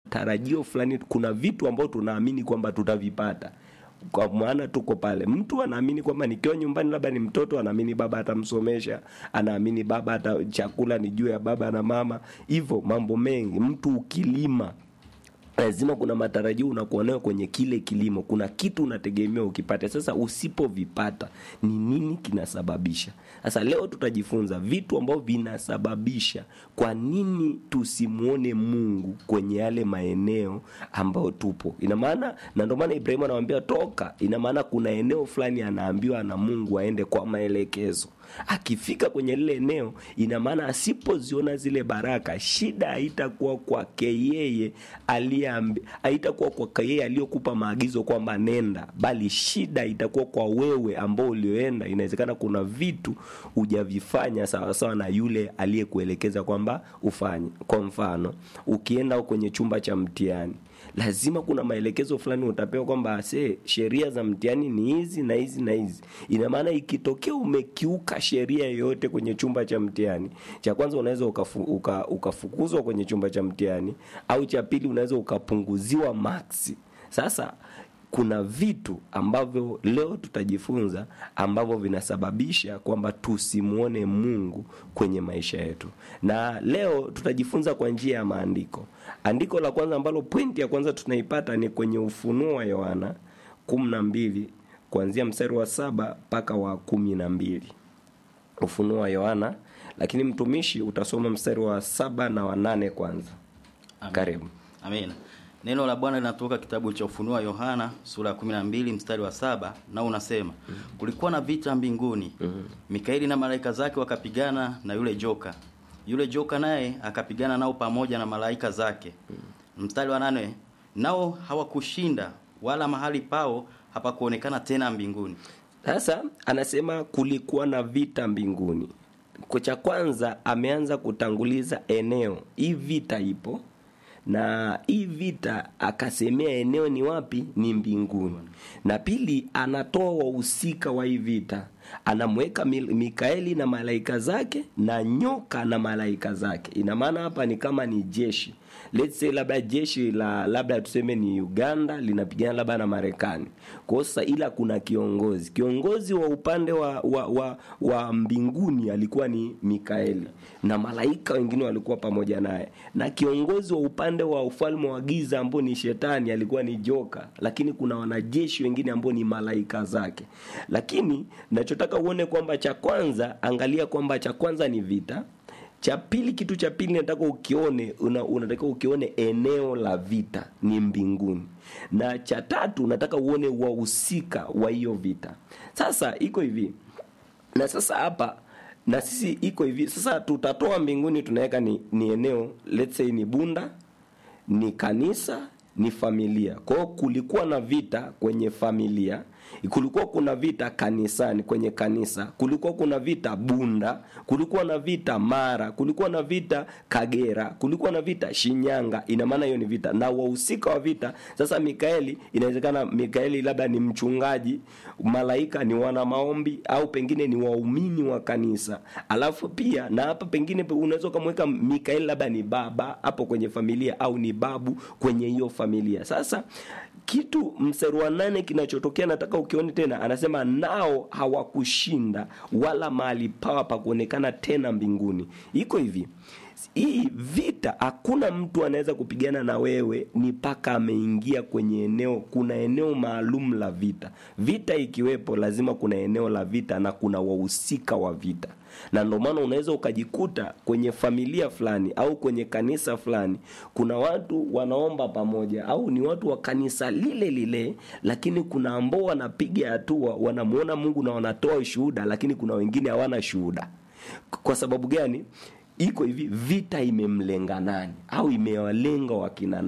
matarajio fulani kuna vitu ambavyo tunaamini kwamba tutavipata kwa maana tuko pale mtu anaamini kwamba nikiwa nyumbani labda ni mtoto anaamini baba atamsomesha anaamini baba ata chakula ni juu ya baba na mama hivyo mambo mengi mtu ukilima lazima kuna matarajio unakuwa nayo kwenye kile kilimo kuna kitu unategemea ukipate sasa usipovipata ni nini kinasababisha sasa leo tutajifunza vitu ambavyo vinasababisha kwa nini tusimwone mungu kwenye yale maeneo ambayo tupo ina maana na ndio maana ibrahimu anamwambia toka ina maana kuna eneo fulani anaambiwa na mungu aende kwa maelekezo akifika kwenye lile eneo ina maana asipoziona zile baraka shida haitakuwa kwake yeye aliyeambi- haitakuwa kwake yeye aliyokupa maagizo kwamba nenda bali shida itakuwa kwa wewe ambao ulioenda inawezekana kuna vitu hujavifanya sawasawa na yule aliyekuelekeza kwamba ufanye kwa mfano ukienda kwenye chumba cha mtihani lazima kuna maelekezo fulani utapewa kwamba se sheria za mtihani ni hizi na hizi na hizi ina maana ikitokea umekiuka sheria yoyote kwenye chumba cha mtihani cha kwanza unaweza ukafu, uka, ukafukuzwa kwenye chumba cha mtihani au cha pili unaweza ukapunguziwa maksi sasa kuna vitu ambavyo leo tutajifunza ambavyo vinasababisha kwamba tusimwone mungu kwenye maisha yetu na leo tutajifunza kwa njia ya maandiko andiko la kwanza ambalo pointi ya kwanza tunaipata ni kwenye ufunuo wa yohana kumi na mbili kuanzia mstari wa saba mpaka wa kumi na mbili ufunuo wa yohana lakini mtumishi utasoma mstari wa saba na wa nane kwanza Amen. karibu Amen. Neno la Bwana linatoka kitabu cha Ufunuo wa Yohana sura ya 12 mstari wa saba na unasema kulikuwa na vita mbinguni. Mikaeli na malaika zake wakapigana na yule joka. Yule joka naye akapigana nao pamoja na malaika zake. Mstari wa nane nao hawakushinda wala mahali pao hapakuonekana tena mbinguni. sasa anasema kulikuwa na vita mbinguni Kwa cha kwanza ameanza kutanguliza eneo hii vita ipo na hii vita akasemea eneo ni wapi ni mbinguni na pili anatoa wahusika wa hii vita anamweka Mil- mikaeli na malaika zake na nyoka na malaika zake ina maana hapa ni kama ni jeshi let's say labda jeshi la labda tuseme ni uganda linapigana labda na marekani kwao sasa ila kuna kiongozi kiongozi wa upande wa, wa, wa, wa mbinguni alikuwa ni mikaeli na malaika wengine walikuwa pamoja naye na kiongozi wa upande wa ufalme wa giza ambao ni shetani alikuwa ni joka lakini kuna wanajeshi wengine ambao ni malaika zake lakini nachotaka uone kwamba cha kwanza angalia kwamba cha kwanza ni vita cha pili kitu cha pili nataka ukione una, unatakiwa ukione eneo la vita ni mbinguni na cha tatu unataka uone wahusika wa hiyo vita sasa iko hivi na sasa hapa na sisi iko hivi sasa tutatoa mbinguni tunaweka ni, ni eneo let's say ni bunda ni kanisa ni familia kwa hiyo kulikuwa na vita kwenye familia kulikuwa kuna vita kanisani kwenye kanisa kulikuwa kuna vita bunda kulikuwa na vita mara kulikuwa na vita kagera kulikuwa na vita shinyanga ina maana hiyo ni vita na wahusika wa vita sasa mikaeli inawezekana mikaeli labda ni mchungaji malaika ni wana maombi au pengine ni waumini wa kanisa alafu pia na hapa pengine pe- unaweza ukamweka mikaeli labda ni baba hapo kwenye familia au ni babu kwenye hiyo familia sasa kitu mstari wa nane kinachotokea nataka ukione tena anasema nao hawakushinda wala mahali pawa pa kuonekana tena mbinguni iko hivi hii vita hakuna mtu anaweza kupigana na wewe ni mpaka ameingia kwenye eneo kuna eneo maalum la vita vita ikiwepo lazima kuna eneo la vita na kuna wahusika wa vita na ndio maana unaweza ukajikuta kwenye familia fulani au kwenye kanisa fulani kuna watu wanaomba pamoja au ni watu wa kanisa lile lile lakini kuna ambao wanapiga hatua wanamuona mungu na wanatoa ushuhuda lakini kuna wengine hawana shuhuda kwa sababu gani iko hivi vita imemlenga nani au imewalenga wakina nani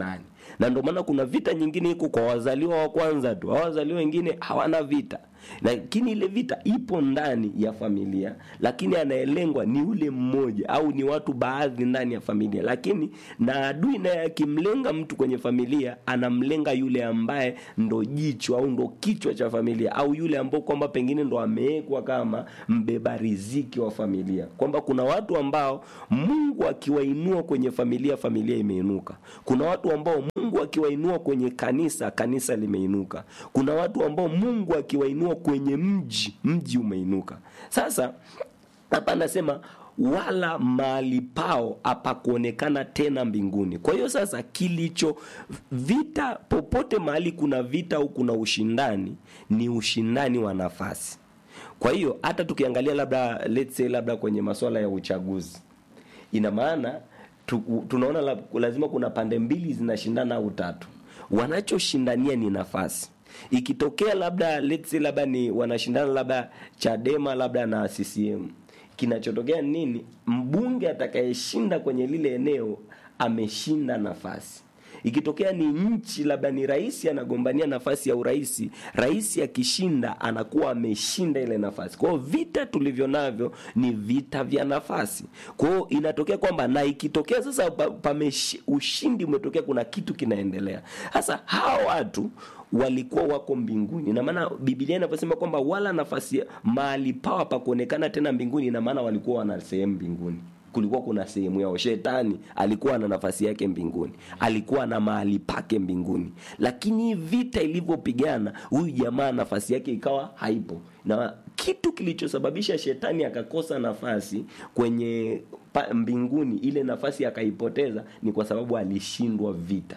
na ndio maana kuna vita nyingine iko kwa wazaliwa wa kwanza tu hao wazaliwa wengine hawana vita lakini ile vita ipo ndani ya familia lakini anayelengwa ni ule mmoja au ni watu baadhi ndani ya familia lakini na adui naye akimlenga mtu kwenye familia anamlenga yule ambaye ndo jicho au ndo kichwa cha familia au yule ambao kwamba pengine ndo amewekwa kama mbeba riziki wa familia kwamba kuna watu ambao mungu akiwainua kwenye familia familia imeinuka kuna watu ambao mungu akiwainua kwenye kanisa kanisa limeinuka kuna watu ambao mungu akiwainua kwenye mji mji umeinuka sasa hapa anasema wala mahali pao hapakuonekana tena mbinguni kwa hiyo sasa kilicho vita popote mahali kuna vita au kuna ushindani ni ushindani wa nafasi kwa hiyo hata tukiangalia labda let's say labda kwenye masuala ya uchaguzi ina maana tu, tunaona la, lazima kuna pande mbili zinashindana au tatu wanachoshindania ni nafasi ikitokea labda let's say labda ni wanashindana labda chadema labda na ccm kinachotokea ni nini mbunge atakayeshinda kwenye lile eneo ameshinda nafasi ikitokea ni nchi labda ni rais anagombania nafasi ya urais rais akishinda anakuwa ameshinda ile nafasi kwa hiyo vita tulivyo navyo ni vita vya nafasi kwa hiyo inatokea kwamba na ikitokea sasa pa, pameshi, ushindi umetokea kuna kitu kinaendelea sasa hawa watu walikuwa wako mbinguni na maana biblia inavyosema kwamba wala nafasi mahali pawa pa kuonekana tena mbinguni ina maana walikuwa wana sehemu mbinguni kulikuwa kuna sehemu yao shetani alikuwa na nafasi yake mbinguni alikuwa na mahali pake mbinguni lakini hii vita ilivyopigana huyu jamaa nafasi yake ikawa haipo na kitu kilichosababisha shetani akakosa nafasi kwenye pa, mbinguni ile nafasi akaipoteza ni kwa sababu alishindwa vita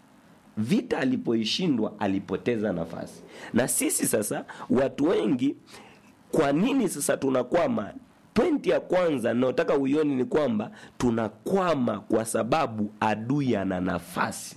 vita alipoishindwa alipoteza nafasi na sisi sasa watu wengi kwa nini sasa tunakwama pointi ya kwanza naotaka uioni ni kwamba tunakwama kwa sababu adui ana nafasi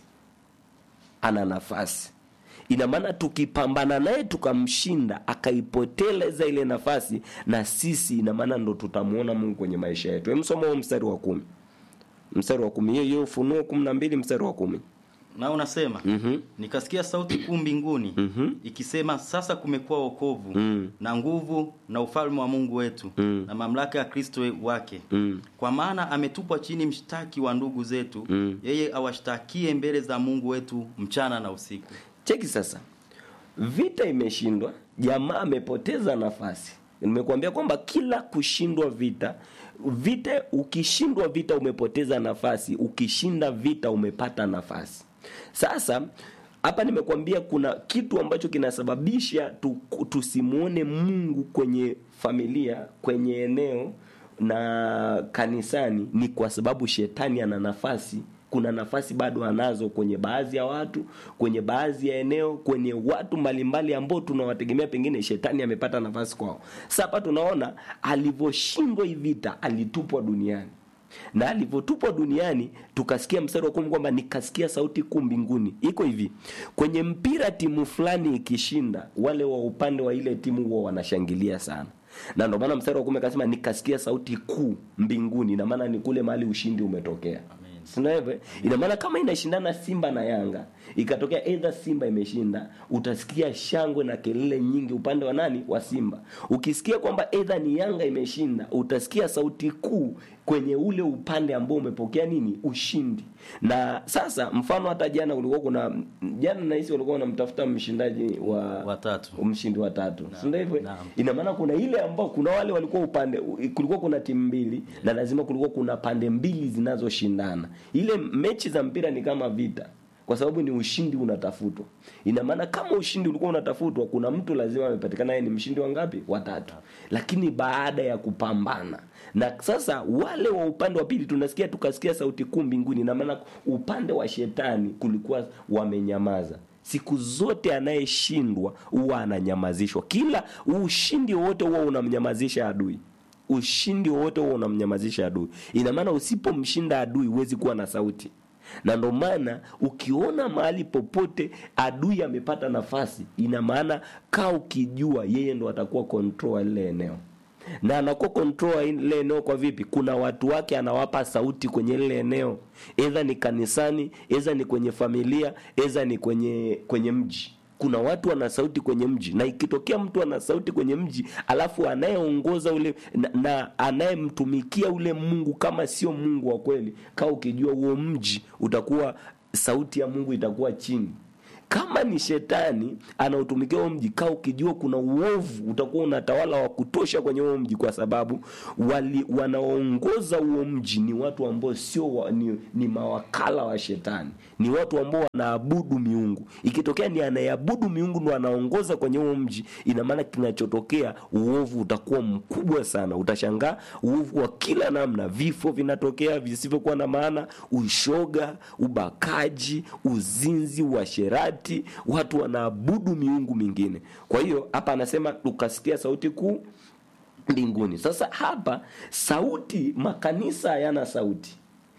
ana nafasi ina maana tukipambana naye tukamshinda akaipoteleza ile nafasi na sisi ina maana ndo tutamwona mungu kwenye maisha yetu emsoma huo mstari wa kumi mstari wa kumi hiyo hiyo ufunuo kumi na mbili mstari wa kumi na unasema mm-hmm. nikasikia sauti kuu mbinguni Mhm. ikisema sasa kumekuwa wokovu Mm. na nguvu na ufalme wa mungu wetu Mm. na mamlaka ya kristo wake Mm. kwa maana ametupwa chini mshtaki wa ndugu zetu Mm. yeye awashtakie mbele za mungu wetu mchana na usiku cheki sasa vita imeshindwa jamaa amepoteza nafasi nimekuambia kwamba kila kushindwa vita vita ukishindwa vita umepoteza nafasi ukishinda vita umepata nafasi sasa hapa nimekuambia kuna kitu ambacho kinasababisha tu, tusimwone mungu kwenye familia kwenye eneo na kanisani ni kwa sababu shetani ana nafasi kuna nafasi bado anazo kwenye baadhi ya watu kwenye baadhi ya eneo kwenye watu mbalimbali ambao tunawategemea pengine shetani amepata nafasi kwao sasa hapa tunaona alivyoshindwa hii vita alitupwa duniani na alivyotupwa duniani tukasikia mstari wa kumi kwamba nikasikia sauti kuu mbinguni iko hivi kwenye mpira timu fulani ikishinda wale wa upande wa ile timu huwa wanashangilia sana na ndio maana mstari wa kumi akasema nikasikia sauti kuu mbinguni ina maana ni kule mahali ushindi umetokea sinavyo ina maana kama inashindana simba na yanga ikatokea edha simba imeshinda utasikia shangwe na kelele nyingi upande wa nani wa simba ukisikia kwamba edha ni yanga imeshinda utasikia sauti kuu kwenye ule upande ambao umepokea nini ushindi na sasa mfano hata jana ulikuwa kuna jana nahisi walikuwa wanamtafuta mshindaji wa watatu mshindi wa tatu si ndio hivyo naam. ina maana kuna ile ambao kuna wale walikuwa upande kulikuwa kuna timu mbili na lazima kulikuwa kuna pande mbili zinazoshindana ile mechi za mpira ni kama vita kwa sababu ni ushindi unatafutwa ina maana kama ushindi ulikuwa unatafutwa kuna mtu lazima amepatikana yeye ni mshindi wa ngapi watatu lakini baada ya kupambana na sasa wale wa upande wa pili tunasikia tukasikia sauti kuu mbinguni ina maana upande wa shetani kulikuwa wamenyamaza siku zote anayeshindwa huwa ananyamazishwa kila ushindi wowote huwa unamnyamazisha adui ushindi wowote huwa unamnyamazisha adui ina maana usipomshinda adui huwezi kuwa na sauti na ndo maana ukiona mahali popote adui amepata nafasi ina maana kaa ukijua yeye ndo atakuwa control lile eneo na anakuwa control ile eneo kwa vipi kuna watu wake anawapa sauti kwenye lile eneo edha ni kanisani edha ni kwenye familia edha ni kwenye kwenye mji kuna watu wana sauti kwenye mji na ikitokea mtu ana sauti kwenye mji alafu anayeongoza ule na, na anayemtumikia ule mungu kama sio mungu wa kweli kaa ukijua huo mji utakuwa sauti ya mungu itakuwa chini kama ni shetani anaotumikia huo mji kaa ukijua kuna uovu utakuwa unatawala wa kutosha kwenye huo mji kwa sababu wali wanaoongoza huo mji ni watu ambao sio wa, ni, ni mawakala wa shetani ni watu ambao wanaabudu miungu ikitokea ni anayeabudu miungu ndo anaongoza kwenye huo mji ina maana kinachotokea uovu utakuwa mkubwa sana utashangaa uovu wa kila namna vifo vinatokea visivyokuwa na maana ushoga ubakaji uzinzi uasherati watu wanaabudu miungu mingine kwa hiyo hapa anasema ukasikia sauti kuu mbinguni sasa hapa sauti makanisa hayana sauti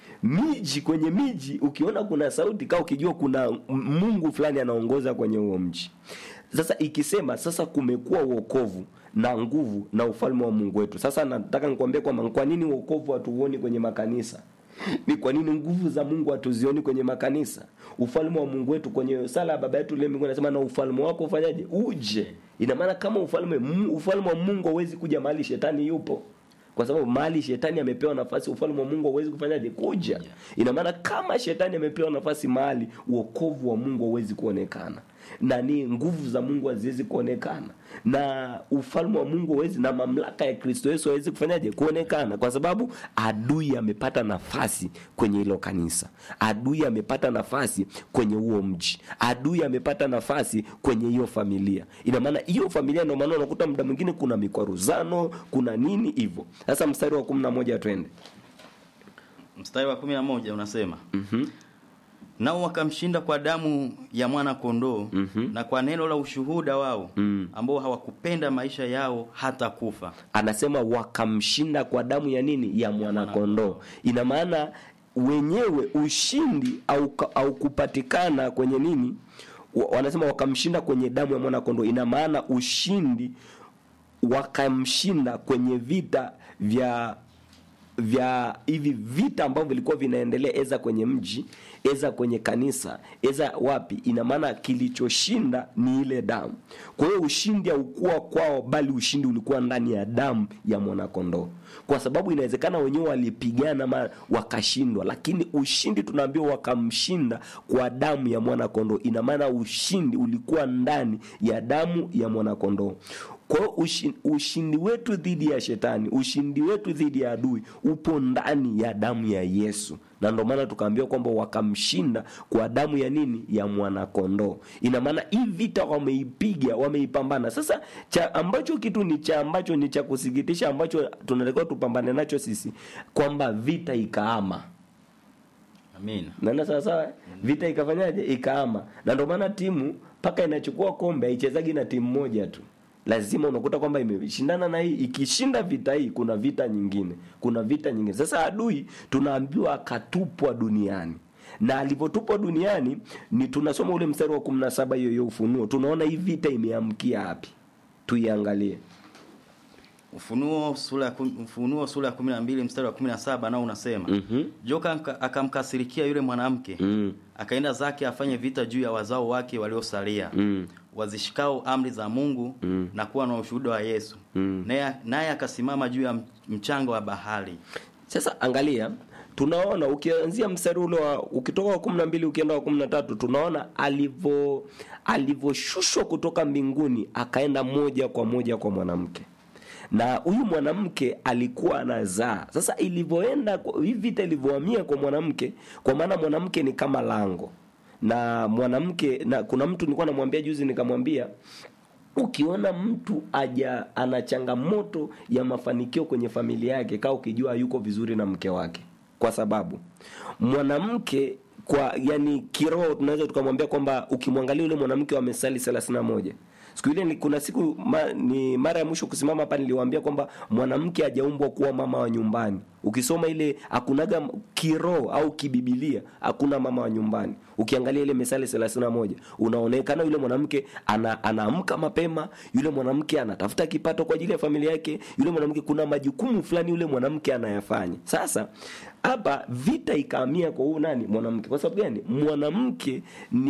miji kwenye miji ukiona kuna sauti kaa ukijua kuna mungu fulani anaongoza kwenye huo mji sasa ikisema sasa kumekuwa uokovu na nguvu na ufalme wa mungu wetu sasa nataka nikwambie kwamba kwa nini uokovu hatuuoni kwenye makanisa ni kwa nini nguvu za mungu hatuzioni kwenye makanisa ufalme wa mungu wetu kwenye sala ya baba yetu ile mbinguni anasema na ufalme wako ufanyaje uje ina maana kama ufalme ufalme wa mungu hauwezi kuja mahali shetani yupo kwa sababu mahali shetani amepewa nafasi ufalme wa mungu hauwezi kufanyaje kuja ina maana kama shetani amepewa nafasi mahali uokovu wa mungu hauwezi kuonekana na ni nguvu za mungu haziwezi kuonekana na ufalme wa mungu hawezi na mamlaka ya kristo yesu hawezi kufanyaje kuonekana kwa sababu adui amepata nafasi kwenye hilo kanisa adui amepata nafasi kwenye huo mji adui amepata nafasi kwenye hiyo familia ina maana hiyo familia ndio maana unakuta muda mwingine kuna mikwaruzano kuna nini hivyo sasa mstari wa kumi na moja twende mstari wa kumi na moja unasema mm-hmm. nao wakamshinda kwa damu ya mwana kondoo Mhm. na kwa neno la ushuhuda wao Mm. ambao hawakupenda maisha yao hata kufa anasema wakamshinda kwa damu ya nini ya mwanakondoo ina maana wenyewe ushindi au, au kupatikana kwenye nini wa- wanasema wakamshinda kwenye damu ya mwanakondoo ina maana ushindi wakamshinda kwenye vita vya vya hivi vita ambavyo vilikuwa vinaendelea eza kwenye mji eza kwenye kanisa eza wapi ina maana kilichoshinda ni ile damu kwa hiyo ushindi haukuwa kwao bali ushindi ulikuwa ndani ya damu ya mwanakondoo kwa sababu inawezekana wenyewe walipigana ma wakashindwa lakini ushindi tunaambiwa wakamshinda kwa damu ya mwanakondoo ina maana ushindi ulikuwa ndani ya damu ya mwanakondoo kwa hiyo ushi- ushindi wetu dhidi ya shetani ushindi wetu dhidi ya adui upo ndani ya damu ya yesu na ndio maana tukaambiwa kwamba wakamshinda kwa damu ya nini ya mwanakondoo ina maana hii vita wameipiga wameipambana sasa cha ambacho kitu ni cha ambacho ni cha kusikitisha ambacho tunatakiwa tupambane nacho sisi kwamba vita ikaama amina naenda sawasawa vita ikafanyaje ikaama na ndio maana timu mpaka inachukua kombe haichezagi na timu moja tu lazima unakuta kwamba imeshindana na hii ikishinda vita hii kuna vita nyingine kuna vita nyingine sasa adui tunaambiwa akatupwa duniani na alivyotupwa duniani ni tunasoma ule mstari wa kumi na saba hiyo hiyo ufunuo tunaona hii vita imeamkia hapi tuiangalie ufunuo sura ya kum- ufunuo sura ya 12 mstari wa 17 nao unasema Mhm. joka aka- akamkasirikia yule mwanamke mm, akaenda zake afanye vita juu ya wazao wake waliosalia mm, wazishikao amri za mungu Mm. na kuwa na ushuhuda wa yesu Mm. naye naye akasimama juu ya m- mchanga wa bahari sasa angalia tunaona ukianzia mstari ule wa ukitoka wa kumi na mbili ukienda wa kumi na tatu tunaona alivyo alivyoshushwa kutoka mbinguni akaenda moja kwa moja kwa mwanamke na huyu mwanamke alikuwa anazaa sasa ilivyoenda kwa- hii vita ilivyohamia kwa mwanamke kwa maana mwanamke ni kama lango na mwanamke na kuna mtu nilikuwa namwambia juzi nikamwambia ukiona mtu aja ana changamoto ya mafanikio kwenye familia yake kaa ukijua yuko vizuri na mke wake kwa sababu mwanamke kwa yani kiroho tunaweza tukamwambia kwamba ukimwangalia yule mwanamke wa mesali thelathini na moja siku ile ni- kuna siku ma, ni mara ya mwisho kusimama hapa niliwaambia kwamba mwanamke hajaumbwa kuwa mama wa nyumbani ukisoma ile hakunaga kiroho au kibibilia hakuna mama wa nyumbani ukiangalia ile misali 31 unaonekana yule mwanamke ana, anaamka mapema yule mwanamke anatafuta kipato kwa ajili ya familia yake yule mwanamke kuna majukumu fulani yule mwanamke anayafanya sasa hapa vita ikahamia kwa huyu nani mwanamke kwa sababu gani mwanamke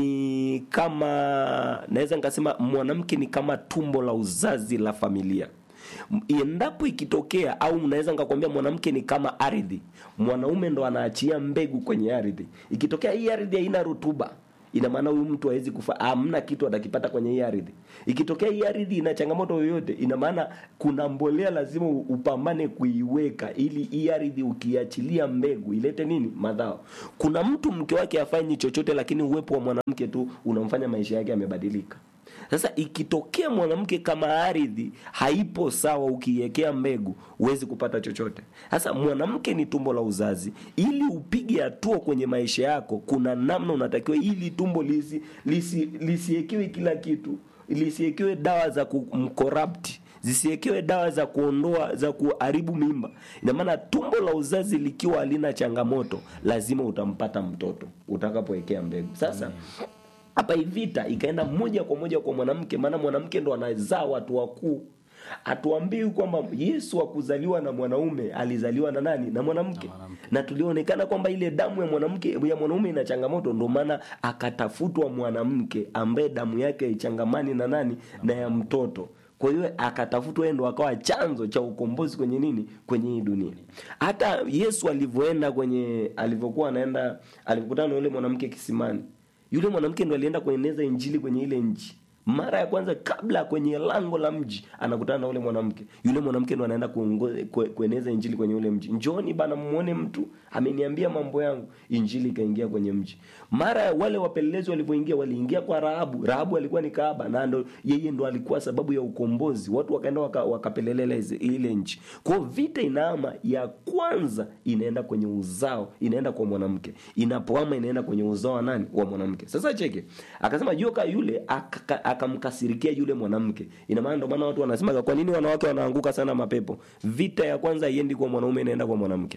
ni kama naweza nikasema mwanamke ni kama tumbo la uzazi la familia M- endapo ikitokea au naweza nikakwambia mwanamke ni kama ardhi mwanaume ndo anaachia mbegu kwenye ardhi ikitokea hii ardhi haina rutuba ina maana huyu mtu hawezi kufa hamna kitu atakipata kwenye hii ardhi ikitokea hii ardhi ina changamoto yoyote ina maana kuna mbolea lazima u- upambane kuiweka ili hii ardhi ukiachilia mbegu ilete nini madhao kuna mtu mke wake afanyi chochote lakini uwepo wa mwanamke tu unamfanya maisha yake yamebadilika sasa ikitokea mwanamke kama ardhi haipo sawa ukiiwekea mbegu huwezi kupata chochote sasa mwanamke ni tumbo la uzazi ili upige hatua kwenye maisha yako kuna namna unatakiwa ili tumbo lisi lisi lisiekewe kila kitu lisiekewe dawa za kumkorapti zisiekewe dawa za kuondoa za kuharibu mimba ina maana tumbo la uzazi likiwa halina changamoto lazima utampata mtoto utakapowekea mbegu sasa hapa hii vita ikaenda moja kwa moja kwa mwanamke maana mwanamke ndo anazaa watu wakuu hatuambii kwamba yesu akuzaliwa na mwanaume alizaliwa na nani na mwanamke na, na tulionekana kwamba ile damu ya mwanamke ya mwanaume ina changamoto ndo maana akatafutwa mwanamke ambaye damu yake haichangamani na nani na ya mtoto kwa hiyo akatafutwa yeye ndo akawa chanzo cha ukombozi kwenye nini kwenye hii dunia hata yesu alivyoenda kwenye alivyokuwa anaenda alivyokutana na yule mwanamke kisimani yule mwanamke ndo alienda kueneza injili kwenye ile nchi mara ya kwanza kabla kwenye lango la mji anakutana na ule mwanamke yule mwanamke ndo anaenda kuongoza- kue- kueneza injili kwenye ule mji njoni bana muone mtu ameniambia mambo yangu injili ikaingia kwenye mji mara ya wale wapelelezi walivyoingia waliingia kwa rahabu rahabu alikuwa ni kaaba na ndo yeye ndo alikuwa sababu ya ukombozi watu wakaenda waka, wakapelelela hizi- ile nchi kwao vita inaama ya kwanza inaenda kwenye uzao inaenda kwa mwanamke inapoama inaenda kwenye uzao wa nani wa mwanamke sasa cheke akasema joka yule akaka- akamkasirikia yule mwanamke ina maana ndo maana watu wanasema kwa nini wanawake wanaanguka sana mapepo vita ya kwanza iendi kwa mwanaume inaenda kwa mwanamke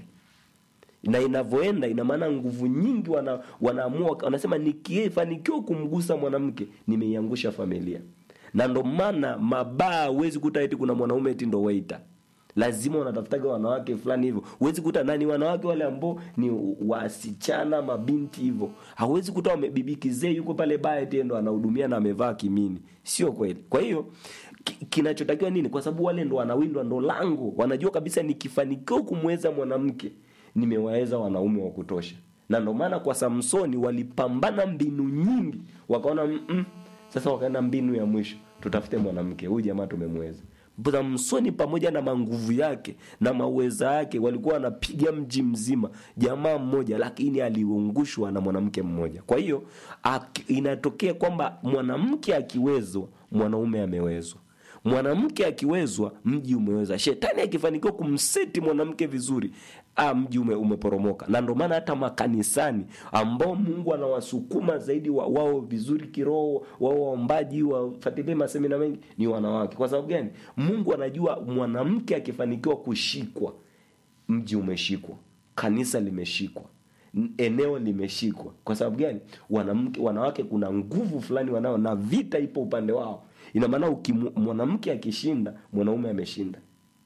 na inavyoenda ina maana nguvu nyingi wana, wanaamua wanasema nikifanikiwa kumgusa mwanamke nimeiangusha familia na ndo maana mabaa huwezi kuta eti kuna mwanaume eti ndo waita lazima wanatafutaga wanawake fulani hivyo huwezi kuta nani wanawake wale ambao ni wasichana mabinti hivyo hauwezi kuta wamebibikizee yuko pale baa eti ndo anahudumia na amevaa kimini sio kweli kwa hiyo ki- kinachotakiwa nini kwa sababu wale ndo wanawindwa ndo lango wanajua kabisa nikifanikiwa kumweza mwanamke nimewaweza wanaume wa kutosha na ndo maana kwa samsoni walipambana mbinu nyingi wakaona mm sasa wakaenda mbinu ya mwisho tutafute mwanamke huyu jamaa tumemweza samsoni pamoja na manguvu yake na maweza yake walikuwa wanapiga mji mzima jamaa mmoja lakini aliungushwa na mwanamke mmoja kwa hiyo aki- inatokea kwamba mwanamke akiwezwa mwanaume amewezwa mwanamke akiwezwa mji umeweza shetani akifanikiwa kumseti mwanamke vizuri ah, mji ume, umeporomoka na ndio maana hata makanisani ambao mungu anawasukuma zaidi wa, wao vizuri kiroho wao waombaji wafatilie masemina mengi ni wanawake kwa sababu gani mungu anajua mwanamke akifanikiwa kushikwa mji umeshikwa kanisa limeshikwa n- eneo limeshikwa kwa sababu gani wanamke wanawake kuna nguvu fulani wanao na vita ipo upande wao ina maana ukimu- mwanamke akishinda mwanaume ameshinda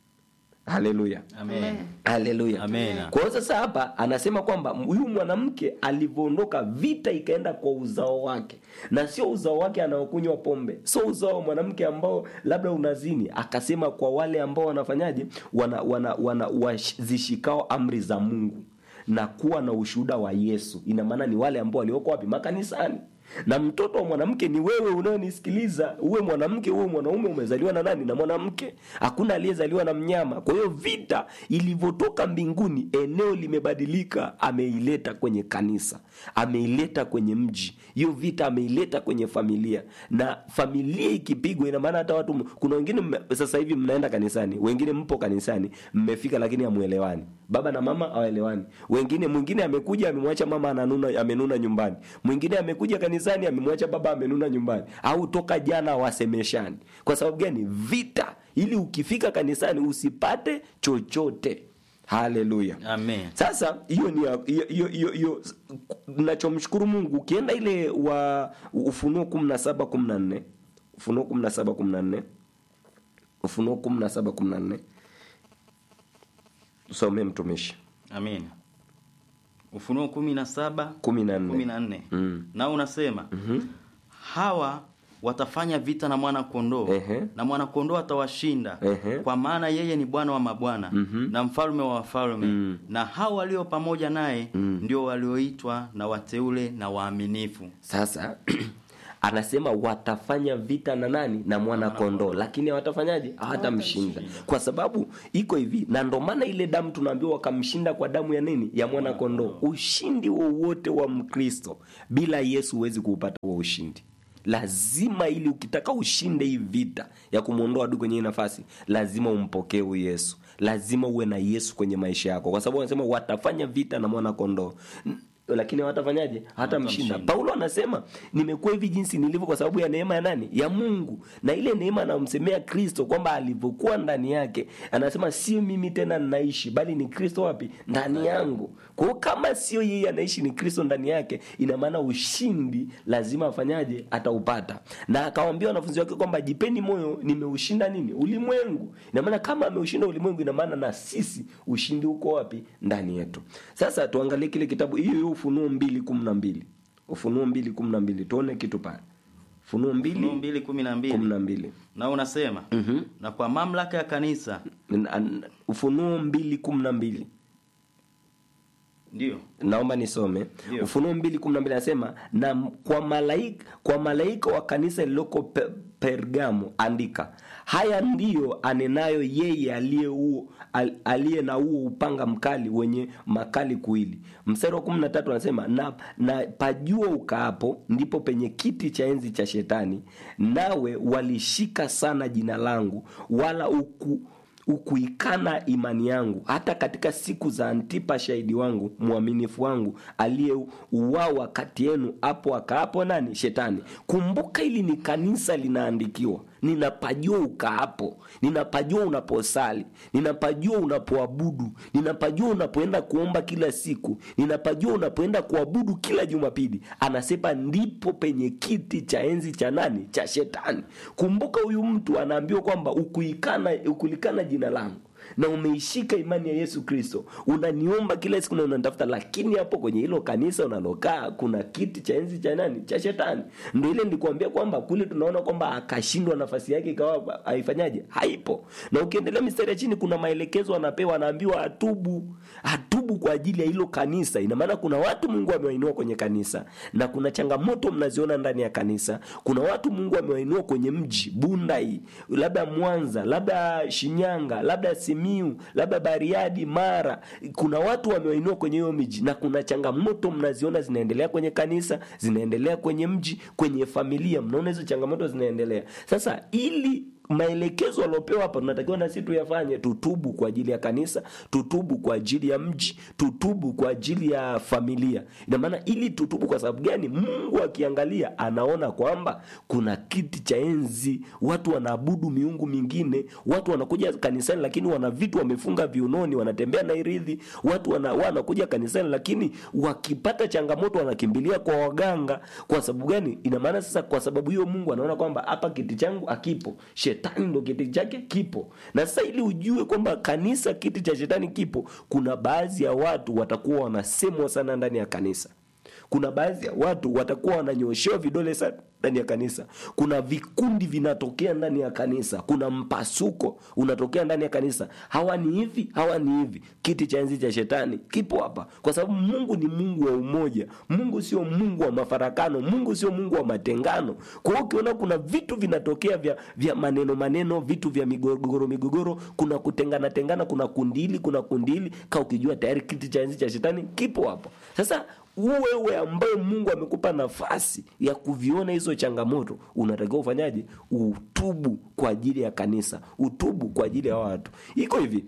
haleluya Amen. haleluya Amen. kwa hiyo sasa hapa anasema kwamba huyu mwanamke alivyoondoka vita ikaenda kwa uzao wake na sio uzao wake anaokunywa pombe sio uzao wa mwanamke ambao labda unazini akasema kwa wale ambao wanafanyaje wana, wana, wana, wazishikao amri za mungu na kuwa na ushuhuda wa yesu ina maana ni wale ambao walioko wapi makanisani na mtoto wa mwanamke ni wewe unayonisikiliza uwe mwanamke uwe mwanaume umezaliwa na nani na mwanamke hakuna aliyezaliwa na mnyama kwa hiyo vita ilivyotoka mbinguni eneo limebadilika ameileta kwenye kanisa ameileta kwenye mji hiyo vita ameileta kwenye familia na familia ikipigwa ina maana hata watu kuna wengine mme- sasa hivi mnaenda kanisani wengine mpo kanisani mmefika lakini hamwelewani baba na mama hawaelewani wengine mwingine amekuja amemwacha mama ananuna amenuna nyumbani mwingine amekuja kanisani kanisani amemwacha baba amenuna nyumbani au toka jana wasemeshani kwa sababu gani vita ili ukifika kanisani usipate chochote haleluya Amen. sasa hiyo ni ya- hiyo- hiyo hiyo hiyo nachomshukuru mungu ukienda ile wa ufunuo kumi na saba kumi na nne ufunuo kumi na saba kumi na nne ufunuo kumi na saba kumi na nne usomee mtumishi Amen. Ufunuo kumi na saba kumi na kumi nne na nne Mm. nao unasema hawa watafanya vita na mwana kondoo Ehe. na mwana kondoo atawashinda Ehe. kwa maana yeye ni bwana wa mabwana na mfalme wa wafalme na hao walio pamoja naye ndio walioitwa na wateule na waaminifu sasa anasema watafanya vita na nani na mwana kondoo lakini hawatafanyaje hawatamshinda kwa sababu iko hivi na ndo maana ile damu tunaambiwa wakamshinda kwa damu ya nini ya mwana kondoo ushindi wowote wa mkristo bila yesu huwezi kuupata huo ushindi lazima ili ukitaka ushinde hii vita ya kumwondoa adui kwenye hii nafasi lazima umpokee huyu yesu lazima uwe na yesu kwenye maisha yako kwa sababu wanasema watafanya vita na mwana kondoo N- lakini hawatafanyaje hawatamshinda Hawatamshinda. paulo anasema nimekuwa hivi jinsi nilivyo kwa sababu ya neema ya nani ya mungu na ile neema anamsemea kristo kwamba alivyokuwa ndani yake anasema sio mimi tena ninaishi bali ni kristo wapi ndani yangu kwa hiyo kama sio yeye anaishi ni kristo ndani yake ina maana ushindi lazima afanyaje ataupata na akawambia wanafunzi wake kwamba jipeni moyo nimeushinda nini ulimwengu ina maana kama ameushinda ulimwengu ina maana na sisi ushindi uko wapi ndani yetu sasa tuangalie kile kitabu hiyo hiyo ufunuo mbili kumi na mbili ufunuo mbili kumi na mbili tuone kitu pale ufunuo Ufunuo mbili mbili kumi na kumi mbili na mbili nao unasema na kwa mamlaka ya kanisa N- an- ufunuo mbili kumi na mbili ndio naomba nisome Ndio. ufunuo mbili kumi na mbili anasema na m- kwa malaika kwa malaika wa kanisa lililoko pe, pergamo andika haya ndiyo anenayo yeye aliye huo- al- aliye na huo upanga mkali wenye makali kuili mstari wa kumi na tatu anasema na, na pajua ukaapo ndipo penye kiti cha enzi cha shetani nawe walishika sana jina langu wala uku ukuikana imani yangu hata katika siku za antipa shahidi wangu mwaminifu wangu aliyeuawa kati yenu hapo akaapo nani shetani kumbuka hili ni kanisa linaandikiwa ninapajua ukaapo ninapajua unaposali ninapajua unapoabudu ninapajua unapoenda kuomba kila siku ninapajua unapoenda kuabudu kila jumapili anasema ndipo penye kiti cha enzi cha nani cha shetani kumbuka huyu mtu anaambiwa kwamba ukuikana ukulikana jina langu na umeishika imani ya yesu kristo unaniomba kila siku na unanitafuta lakini hapo kwenye hilo kanisa unalokaa kuna kiti cha enzi cha nani cha shetani ndo ile nilikuambia kwamba kule tunaona kwamba akashindwa nafasi yake ikawa haifanyaje haipo na ukiendelea mistari ya chini kuna maelekezo anapewa anaambiwa atubu atubu kwa ajili ya hilo kanisa ina maana kuna watu mungu amewainua kwenye kanisa na kuna changamoto mnaziona ndani ya kanisa kuna watu mungu amewainua kwenye mji bunda hii labda mwanza labda shinyanga labda simiu labda bariadi mara kuna watu wamewainua kwenye hiyo miji na kuna changamoto mnaziona zinaendelea kwenye kanisa zinaendelea kwenye mji kwenye familia mnaona hizo changamoto zinaendelea sasa ili maelekezo aliopewa hapa tunatakiwa na sisi tuyafanye tutubu kwa ajili ya kanisa tutubu kwa ajili ya mji tutubu kwa ajili ya familia ina maana ili tutubu kwa sababu gani mungu akiangalia anaona kwamba kuna kiti cha enzi watu wanaabudu miungu mingine watu wanakuja kanisani lakini wana vitu wamefunga viunoni wanatembea na iridhi watu wana, wanakuja kanisani lakini wakipata changamoto wanakimbilia kwa waganga kwa sababu gani ina maana sasa kwa sababu hiyo mungu anaona kwamba hapa kiti changu akipo shetani ndo kiti chake kipo na sasa ili ujue kwamba kanisa kiti cha shetani kipo kuna baadhi ya watu watakuwa wanasemwa sana ndani ya kanisa kuna baadhi ya watu watakuwa wananyoshewa vidole sana ndani ya kanisa kuna vikundi vinatokea ndani ya kanisa kuna mpasuko unatokea ndani ya kanisa hawa ni hivi hawa ni hivi kiti cha enzi cha shetani kipo hapa kwa sababu mungu ni mungu wa umoja mungu sio mungu wa mafarakano mungu sio mungu wa matengano kwa hiyo ukiona kuna vitu vinatokea vya, vya maneno maneno vitu vya migogoro migogoro kuna kutengana tengana kuna kundi hili kuna kundi hili ka ukijua tayari kiti cha enzi cha shetani kipo hapo sasa wewe ambaye mungu amekupa nafasi ya kuviona hizo changamoto unatakiwa ufanyaje utubu kwa ajili ya kanisa utubu kwa ajili ya watu iko hivi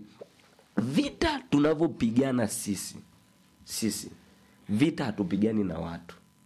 vita tunavyopigana sisi sisi vita hatupigani na watu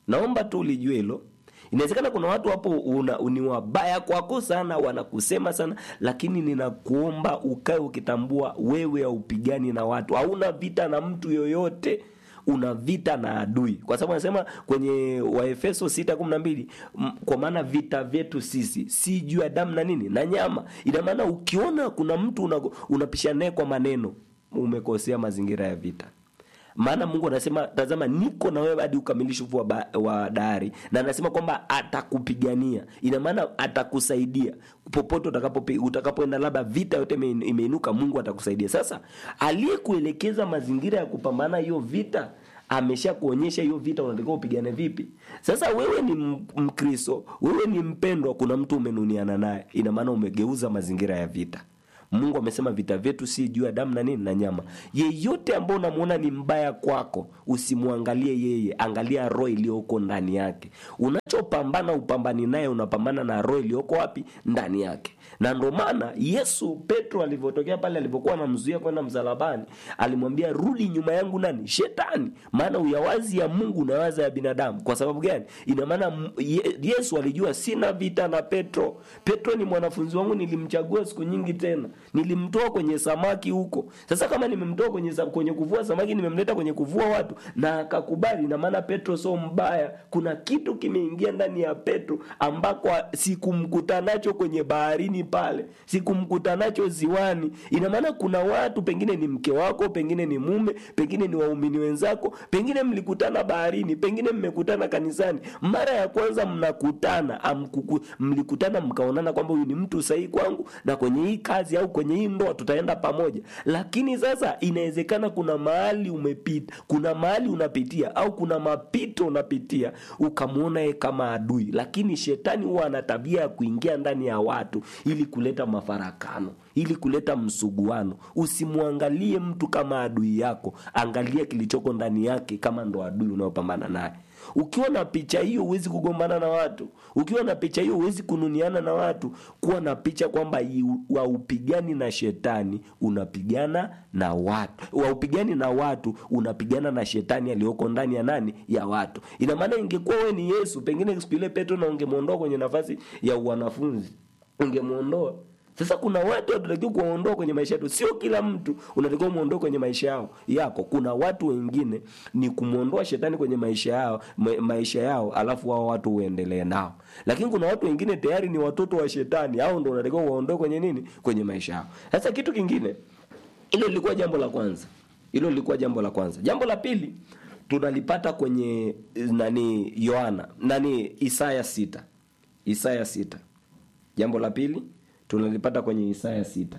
naomba tu ulijue hilo inawezekana kuna watu hapo una, ni wabaya kwako sana wanakusema sana lakini ninakuomba ukae ukitambua wewe haupigani na watu hauna vita na mtu yoyote una vita na adui kwa sababu anasema kwenye waefeso 612 kwa maana vita vyetu sisi si juu ya damu na nini na nyama ina maana ukiona kuna mtu una- unapishana naye kwa maneno umekosea mazingira ya vita maana mungu anasema tazama niko na wewe hadi ukamilifu wa, ba- wa dahari na anasema kwamba atakupigania ina maana atakusaidia popote utakapopi- utakapoenda labda vita yote ime- imeinuka mungu atakusaidia sasa aliyekuelekeza mazingira ya kupambana hiyo vita amesha kuonyesha hiyo vita unatakiwa upigane vipi sasa wewe ni m- mkristo wewe ni mpendwa kuna mtu umenuniana naye ina maana umegeuza mazingira ya vita mungu amesema vita vyetu si juu ya damu na nini na nyama yeyote ambao unamwona ni mbaya kwako usimwangalie yeye angalia roho iliyoko ndani yake unachopambana upambani naye unapambana na roho iliyoko wapi ndani yake na ndo maana yesu petro alivyotokea pale alivyokuwa anamzuia kwenda msalabani alimwambia rudi nyuma yangu nani shetani maana uyawazi ya mungu na waza ya binadamu kwa sababu gani ina maana m- Ye- yesu alijua sina vita na petro petro ni mwanafunzi wangu nilimchagua siku nyingi tena nilimtoa kwenye samaki huko sasa kama nimemtoa kwenye, sa- kwenye kuvua samaki nimemleta kwenye kuvua watu na akakubali na maana petro sio mbaya kuna kitu kimeingia ndani ya petro ambako sikumkuta nacho kwenye baharini pale sikumkuta nacho ziwani ina maana kuna watu pengine ni mke wako pengine ni mume pengine ni waumini wenzako pengine mlikutana baharini pengine mmekutana kanisani mara ya kwanza mnakutana amkuku, mlikutana mkaonana kwamba huyu ni mtu sahihi kwangu na kwenye hii kazi au kwenye hii ndoa tutaenda pamoja lakini sasa inawezekana kuna mahali umepita kuna mahali unapitia au kuna mapito unapitia ukamwona yeye kama adui lakini shetani huwa ana tabia ya kuingia ndani ya watu ili kuleta mafarakano ili kuleta msuguano usimwangalie mtu kama adui yako angalia kilichoko ndani yake kama ndo adui unaopambana naye ukiwa na picha hiyo huwezi kugombana na watu ukiwa na picha hiyo huwezi kununiana na watu kuwa na picha kwamba waupigani na shetani unapigana na watu waupigani na watu unapigana na shetani aliyoko ndani ya nani ya watu ina maana ingekuwa we ni yesu pengine siku ile petro na ungemwondoa kwenye nafasi ya wanafunzi ungemwondoa sasa kuna watu tunatakiwa kuwaondoa kwenye maisha yetu sio kila mtu unatakiwa muondoe kwenye maisha yao yako kuna watu wengine ni kumwondoa shetani kwenye maisha yao ma, maisha yao alafu wao watu uendelee nao lakini kuna watu wengine tayari ni watoto wa shetani au ndo unatakiwa uwaondoe kwenye nini kwenye maisha yao sasa kitu kingine hilo lilikuwa jambo la kwanza hilo lilikuwa jambo la kwanza jambo la pili tunalipata kwenye nani yohana nani isaya sita isaya sita jambo la pili tunalipata kwenye isaya sita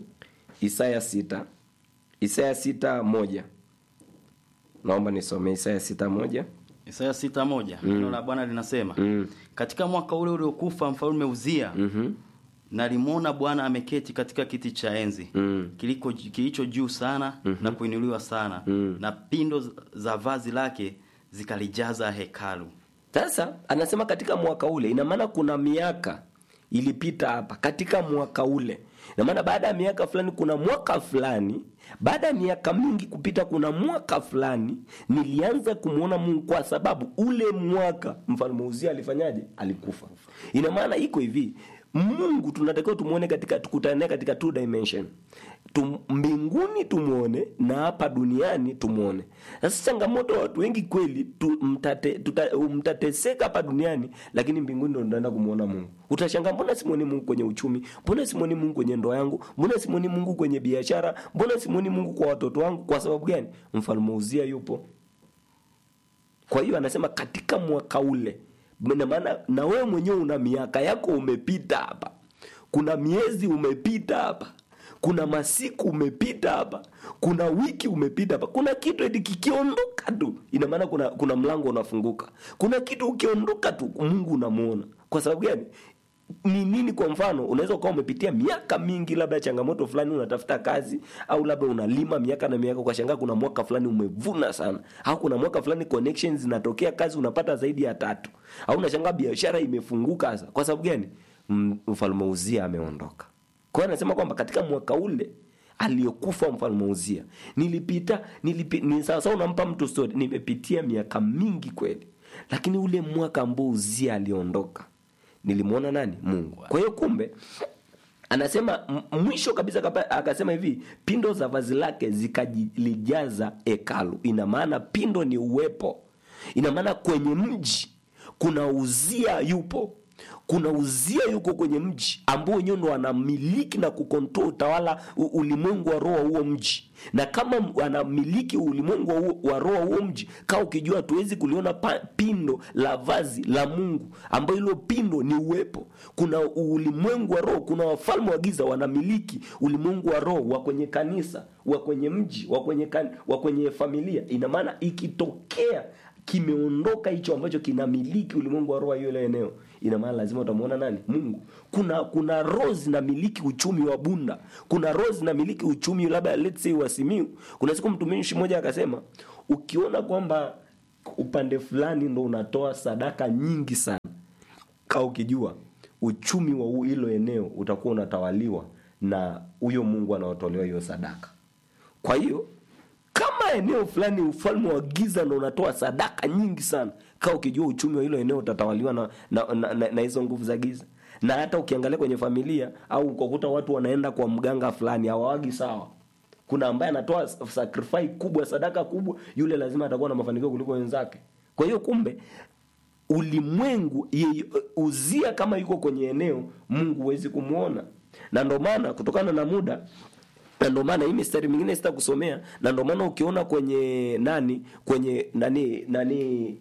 isaya sita isaya sita moja naomba nisome isaya sita moja Isaya sita moja neno la Bwana linasema Mm. katika mwaka ule uliokufa mfalme Uzia Mhm. nalimwona Bwana ameketi katika kiti cha enzi Mm. kiliko kilicho juu sana na kuinuliwa sana Mm. na pindo za vazi lake zikalijaza hekalu. sasa anasema katika mwaka ule ina maana kuna miaka ilipita hapa katika mwaka ule ina maana baada ya miaka fulani kuna mwaka fulani baada ya miaka mingi kupita kuna mwaka fulani nilianza kumwona mungu kwa sababu ule mwaka mfalme uzia alifanyaje alikufa ina maana iko hivi mungu tunatakiwa tumwone katika tukutane naye katika two dimension Tum, mbinguni tumwone na hapa duniani tumwone sasa changamoto ya watu wengi kweli tu, mtate, tuta, mtateseka hapa duniani lakini mbinguni ndo tunaenda kumwona mungu utashangaa mbona simwoni mungu kwenye uchumi mbona simwoni mungu kwenye ndoa yangu mbona simwoni mungu kwenye biashara mbona simwoni mungu kwa watoto wangu kwa sababu gani mfalme uzia yupo kwa hiyo anasema katika mwaka ule na maana na wewe mwenyewe una miaka yako umepita hapa kuna miezi umepita hapa kuna masiku umepita hapa kuna wiki umepita hapa kuna kitu eti kikiondoka tu ina maana kuna, kuna mlango unafunguka kuna kitu ukiondoka tu mungu unamuona kwa sababu gani ni nini kwa mfano unaweza ukawa umepitia miaka mingi labda changamoto fulani unatafuta kazi au labda unalima miaka na miaka ukashangaa kuna mwaka fulani umevuna sana au kuna mwaka fulani connections zinatokea kazi unapata zaidi ya tatu au unashangaa biashara imefunguka sasa kwa sababu gani M- mfalme uzia ameondoka kwa hiyo anasema kwamba katika mwaka ule aliyokufa mfalme uzia nilipita nilipi, ni sawasawa unampa mtu story nimepitia miaka mingi kweli lakini ule mwaka ambao uzia aliondoka nilimwona nani mungu kwa hiyo kumbe anasema m- mwisho kabisa kapa- akasema hivi pindo za vazi lake zikalijaza hekalu ina maana pindo ni uwepo ina maana kwenye mji kuna uzia yupo kuna uzia yuko kwenye mji ambao wenyewe ndo anamiliki na kukontrol utawala u- ulimwengu wa roho wa huo mji na kama m- anamiliki ulimwengu wa huo- wa roho wa huo mji kaa ukijua hatuwezi kuliona pa, pindo la vazi la mungu ambayo hilo pindo ni uwepo kuna ulimwengu wa roho kuna wafalme wa giza wanamiliki ulimwengu wa roho wa kwenye kanisa wa kwenye mji wa kwenye, kan, wa kwenye familia ina maana ikitokea kimeondoka hicho ambacho kinamiliki ulimwengu wa roho wa hiyo eneo ina maana lazima utamwona nani mungu kuna kuna roho zinamiliki uchumi wa bunda kuna roho zinamiliki uchumi labda let's say wa simiu kuna siku mtumishi mmoja akasema ukiona kwamba upande fulani ndo unatoa sadaka nyingi sana kaa ukijua uchumi wa hu- hilo eneo utakuwa unatawaliwa na huyo mungu anaotolewa hiyo sadaka kwa hiyo kama eneo fulani ufalme wa giza ndo unatoa sadaka nyingi sana kaa ukijua uchumi wa hilo eneo utatawaliwa na, na, na, na, na hizo nguvu za giza na hata ukiangalia kwenye familia au ukakuta watu wanaenda kwa mganga fulani hawawagi sawa kuna ambaye anatoa sacrifice kubwa sadaka kubwa yule lazima atakuwa na mafanikio kuliko wenzake kwa hiyo kumbe ulimwengu yeye- uzia kama yuko kwenye eneo mungu huwezi kumwona na ndo maana kutokana na muda na ndo maana hii mistari mingine sita kusomea na ndo maana ukiona kwenye nani kwenye nani nani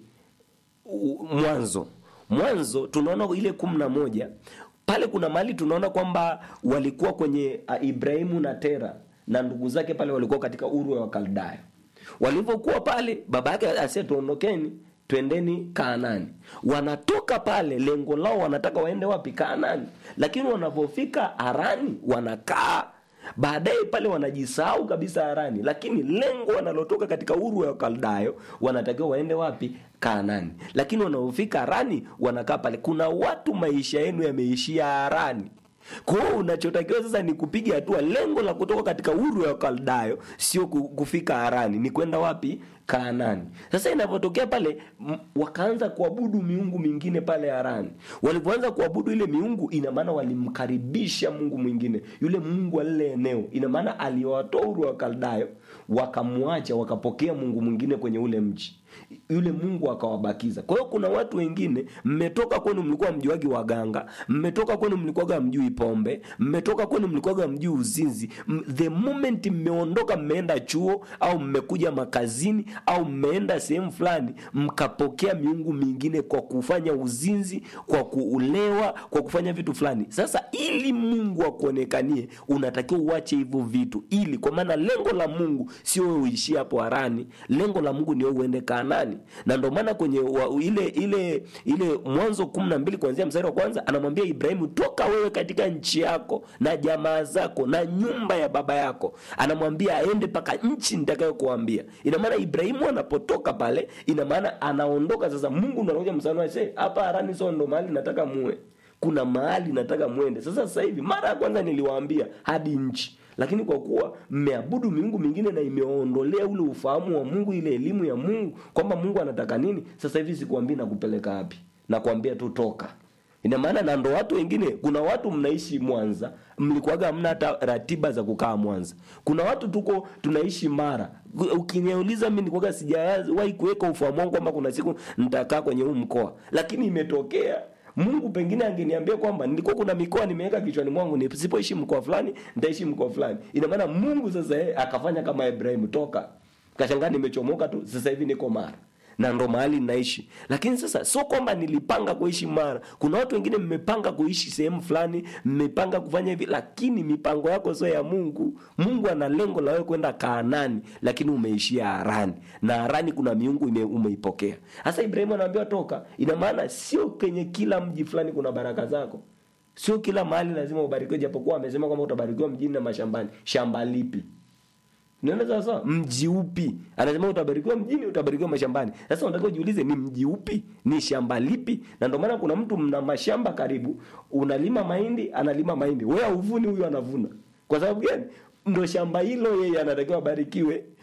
u- mwanzo mwanzo tunaona ile kumi na moja pale kuna mahali tunaona kwamba walikuwa kwenye uh, ibrahimu na tera na ndugu zake pale walikuwa katika uru wa wakaldayo walivyokuwa pale baba yake asia tuondokeni twendeni kaanani wanatoka pale lengo lao wanataka waende wapi kaanani lakini wanavyofika harani wanakaa baadaye pale wanajisahau kabisa harani lakini lengo wanalotoka katika uru ya wakaldayo wanatakiwa waende wapi kaanani lakini wanaofika harani wanakaa pale kuna watu maisha yenu yameishia harani kwa hiyo unachotakiwa sasa ni kupiga hatua lengo la kutoka katika uru ya wakaldayo sio ku- kufika harani ni kwenda wapi kaanani sasa inavyotokea pale m- wakaanza kuabudu miungu mingine pale harani walipoanza kuabudu ile miungu ina maana walimkaribisha mungu mwingine yule mungu wa lile eneo ina maana aliwatoa uru wa kaldayo wakamwacha wakapokea mungu mwingine kwenye ule mji yule mungu akawabakiza kwa hiyo kuna watu wengine mmetoka kwenu mlikuwa mjuagi waganga mmetoka kwenu mlikuwaga mjui pombe mmetoka kwenu mlikuwaga mjui uzinzi M- the moment mmeondoka mmeenda chuo au mmekuja makazini au mmeenda sehemu fulani mkapokea miungu mingine kwa kufanya uzinzi kwa kuulewa kwa kufanya vitu fulani sasa ili mungu akuonekanie unatakiwa uache hivyo vitu ili kwa maana lengo la mungu sio wewe uishie hapo harani lengo la mungu ni wewe uende kaanani na ndio maana kwenye wa, ile ile ile mwanzo kumi na mbili kuanzia mstari wa kwanza anamwambia ibrahimu toka wewe katika nchi yako na jamaa zako na nyumba ya baba yako anamwambia aende mpaka nchi nitakayokuambia ina maana ibrahimu anapotoka pale ina maana anaondoka sasa mungu ndo anakuja msana wase hapa harani sio ndo mahali nataka muwe kuna mahali nataka mwende sasa sasa hivi mara ya kwanza niliwaambia hadi nchi lakini kwa kuwa mmeabudu miungu mingine na imeondolea ule ufahamu wa mungu ile elimu ya mungu kwamba mungu anataka nini sasa hivi sikuambii nakupeleka wapi nakwambia tu toka ina maana na ndo watu wengine kuna watu mnaishi mwanza mlikuwaga hamna hata ratiba za kukaa mwanza kuna watu tuko tunaishi mara ukiniuliza mi nikuwaga sijawahi kuweka ufahamu wangu kwamba kuna siku nitakaa kwenye huu mkoa lakini imetokea mungu pengine angeniambia kwamba nilikuwa kuna mikoa nimeweka kichwani mwangu nisipoishi mkoa fulani nitaishi mkoa fulani ina maana mungu sasa yeye akafanya kama ibrahimu toka kashangaa nimechomoka tu sasa hivi niko mara na ndo mahali naishi lakini sasa sio kwamba nilipanga kuishi mara kuna watu wengine mmepanga kuishi sehemu fulani mmepanga kufanya hivi lakini mipango yako sio ya mungu mungu ana lengo la wewe kwenda kaanani lakini umeishia harani na harani kuna miungu ime, umeipokea sasa ibrahimu anaambiwa toka ina maana sio kwenye kila mji fulani kuna baraka zako sio kila mahali lazima ubarikiwe japokuwa amesema kwamba utabarikiwa mjini na mashambani shamba lipi Unaona sasa mji upi? Anasema utabarikiwa mjini, utabarikiwa mashambani. Sasa unataka ujiulize ni mji upi? Ni shamba lipi? Na ndio maana kuna mtu mna mashamba karibu, unalima mahindi, analima mahindi. Wewe uvuni, huyu anavuna. Kwa sababu gani? Ndo shamba hilo yeye anatakiwa abarikiwe.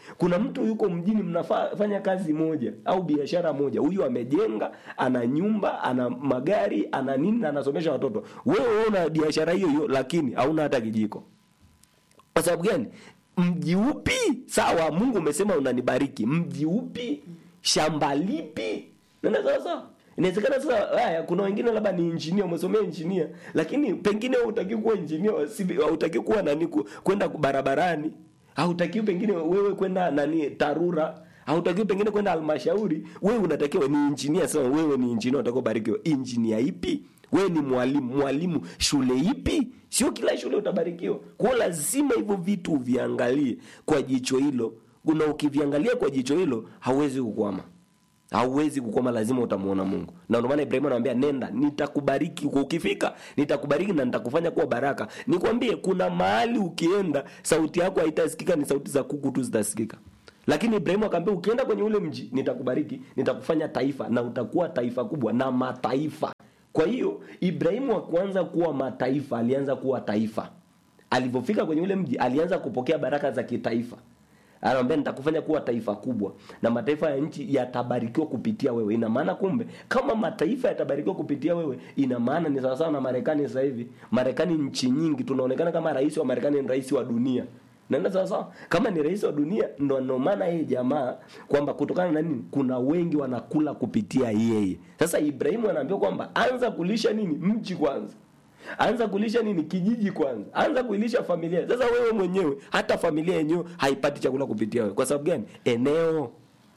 kuna mtu yuko mjini mnafanya kazi moja au biashara moja huyu amejenga ana nyumba ana magari ana nini na anasomesha watoto wewe una biashara hiyo hiyo lakini hauna hata kijiko kwa sababu gani mji upi sawa mungu umesema unanibariki mji upi shamba lipi nenda sawa sawa inawezekana sasa haya kuna wengine labda ni injinia umesomea injinia lakini pengine hutaki kuwa injinia hautaki kuwa nani ku- kwenda barabarani hautaki pengine wewe kwenda nani tarura hautakiwi pengine kwenda halmashauri wewe unatakiwa ni injinia sasa wewe ni injinia unatakiwa ubarikiwe injinia ipi wewe ni mwalimu mwalimu shule ipi sio kila shule utabarikiwa kwao lazima hivyo vitu uviangalie kwa jicho hilo na ukiviangalia kwa jicho hilo hauwezi kukwama hauwezi kukwama lazima utamuona mungu na ndio maana ibrahimu anamwambia nenda nitakubariki ukifika nitakubariki na nitakufanya kuwa baraka nikwambie kuna mahali ukienda sauti yako haitasikika ni sauti za kuku tu zitasikika lakini ibrahimu akaambia ukienda kwenye ule mji nitakubariki nitakufanya taifa na utakuwa taifa kubwa na mataifa kwa hiyo ibrahimu akuanza kuwa mataifa alianza kuwa taifa alivyofika kwenye ule mji alianza kupokea baraka za kitaifa anamwambia nitakufanya kuwa taifa kubwa na mataifa ya nchi yatabarikiwa kupitia wewe ina maana kumbe kama mataifa yatabarikiwa kupitia wewe ina maana ni sawasawa na marekani sasa hivi marekani nchi nyingi tunaonekana kama rais wa marekani ni rais wa dunia naenda sawasawa kama ni rais wa dunia ndo ndo maana yeye jamaa kwamba kutokana na nini kuna wengi wanakula kupitia yeye sasa ibrahimu anaambiwa kwamba anza kulisha nini mji kwanza anza kulisha nini kijiji kwanza anza kuilisha familia sasa wewe mwenyewe hata familia yenyewe haipati chakula kupitia wewe kwa sababu gani eneo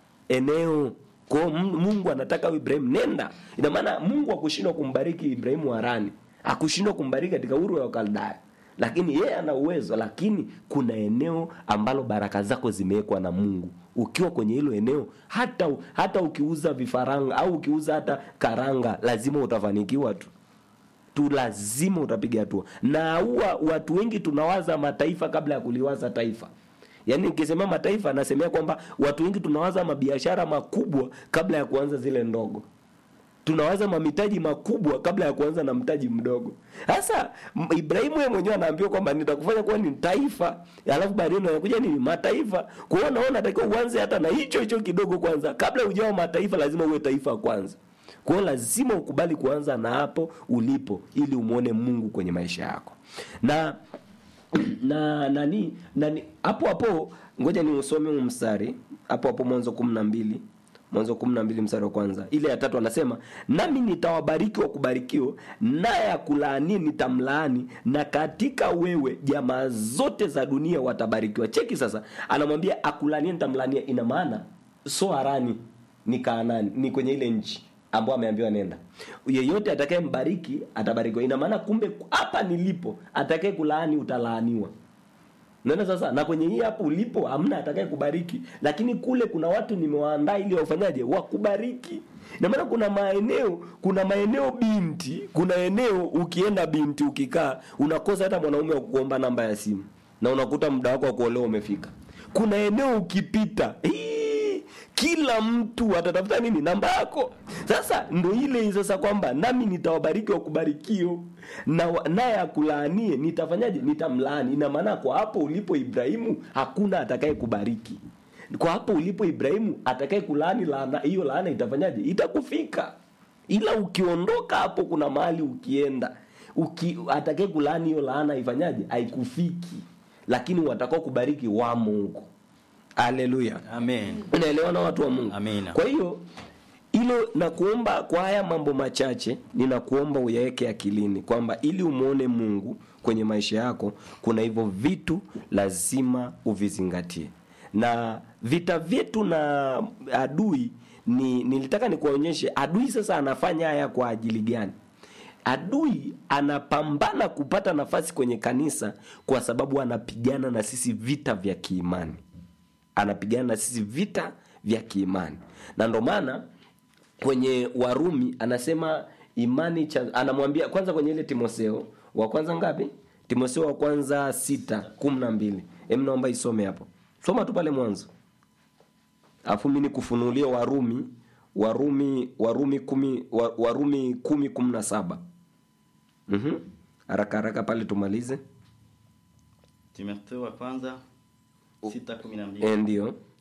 eneo kwao mungu anataka ibrahimu nenda ina maana mungu akushindwa kumbariki ibrahimu harani akushindwa kumbariki katika uru ya wakaldaya lakini yeye ana uwezo lakini kuna eneo ambalo baraka zako zimewekwa na mungu ukiwa kwenye hilo eneo hata hata ukiuza vifaranga au ukiuza hata karanga lazima utafanikiwa tu tu lazima utapiga hatua na huwa watu wengi tunawaza mataifa kabla ya kuliwaza taifa yaani nikisema mataifa nasemea kwamba watu wengi tunawaza mabiashara makubwa kabla ya kuanza zile ndogo tunawaza mamitaji makubwa kabla ya kuanza na mtaji mdogo sasa m- ibrahimu yeye mwenyewe anaambiwa kwamba nitakufanya kuwa ni taifa alafu baadaye anakuja nini mataifa kwa hiyo naona natakiwa uanze hata na hicho hicho kidogo kwanza kabla ujawa mataifa lazima uwe taifa kwanza kwa hiyo lazima ukubali kuanza na hapo ulipo ili umwone mungu kwenye maisha yako na na nani nani hapo hapo ngoja ni usome huu mstari hapo hapo mwanzo kumi na mbili mwanzo kumi na mbili mstari wa kwanza ile ya tatu anasema nami nitawabariki wa kubarikiwa naye akulaani nitamlaani na katika wewe jamaa zote za dunia watabarikiwa cheki sasa anamwambia akulaania nitamlaania ina maana so harani ni kaanani ni kwenye ile nchi ambao ameambiwa nenda yeyote atakaye mbariki atabarikiwa ina maana kumbe hapa nilipo atakaye kulaani utalaaniwa naona sasa na kwenye hii hapo ulipo hamna atakaye kubariki lakini kule kuna watu nimewaandaa ili wafanyaje wakubariki na maana kuna maeneo kuna maeneo binti kuna eneo ukienda binti ukikaa unakosa hata mwanaume wa kuomba namba ya simu na unakuta muda wako wa kuolewa umefika kuna eneo ukipita hii, kila mtu atatafuta nini namba yako sasa ndo ile sasa kwamba nami nitawabariki wakubarikio na wa- naye akulaanie nitafanyaje nitamlaani ina maana kwa hapo ulipo ibrahimu hakuna atakaye kubariki kwa hapo ulipo ibrahimu atakaye kulaani laana hiyo laana itafanyaje itakufika ila ukiondoka hapo kuna mahali ukienda uki, atakaye kulaani hiyo laana ifanyaje haikufiki lakini watakao kubariki wamo huko haleluya amen unaelewana watu wa mungu Amina. kwa hiyo hilo nakuomba kwa haya mambo machache ninakuomba uyaweke akilini kwamba ili umwone mungu kwenye maisha yako kuna hivyo vitu lazima uvizingatie na vita vyetu na adui ni nilitaka nikuonyeshe adui sasa anafanya haya kwa ajili gani adui anapambana kupata nafasi kwenye kanisa kwa sababu anapigana na sisi vita vya kiimani anapigana na sisi vita vya kiimani na ndo maana kwenye warumi anasema imani cha, anamwambia kwanza kwenye ile timotheo wa kwanza ngapi timotheo wa kwanza sita kumi na mbili em naomba isome hapo soma tu pale mwanzo alafu mi nikufunulie warumi warumi warumi kumi wa- warumi kumi kumi na saba Mhm. haraka haraka pale tumalize timotheo wa kwanza sita kumi na mbili Eh, ndio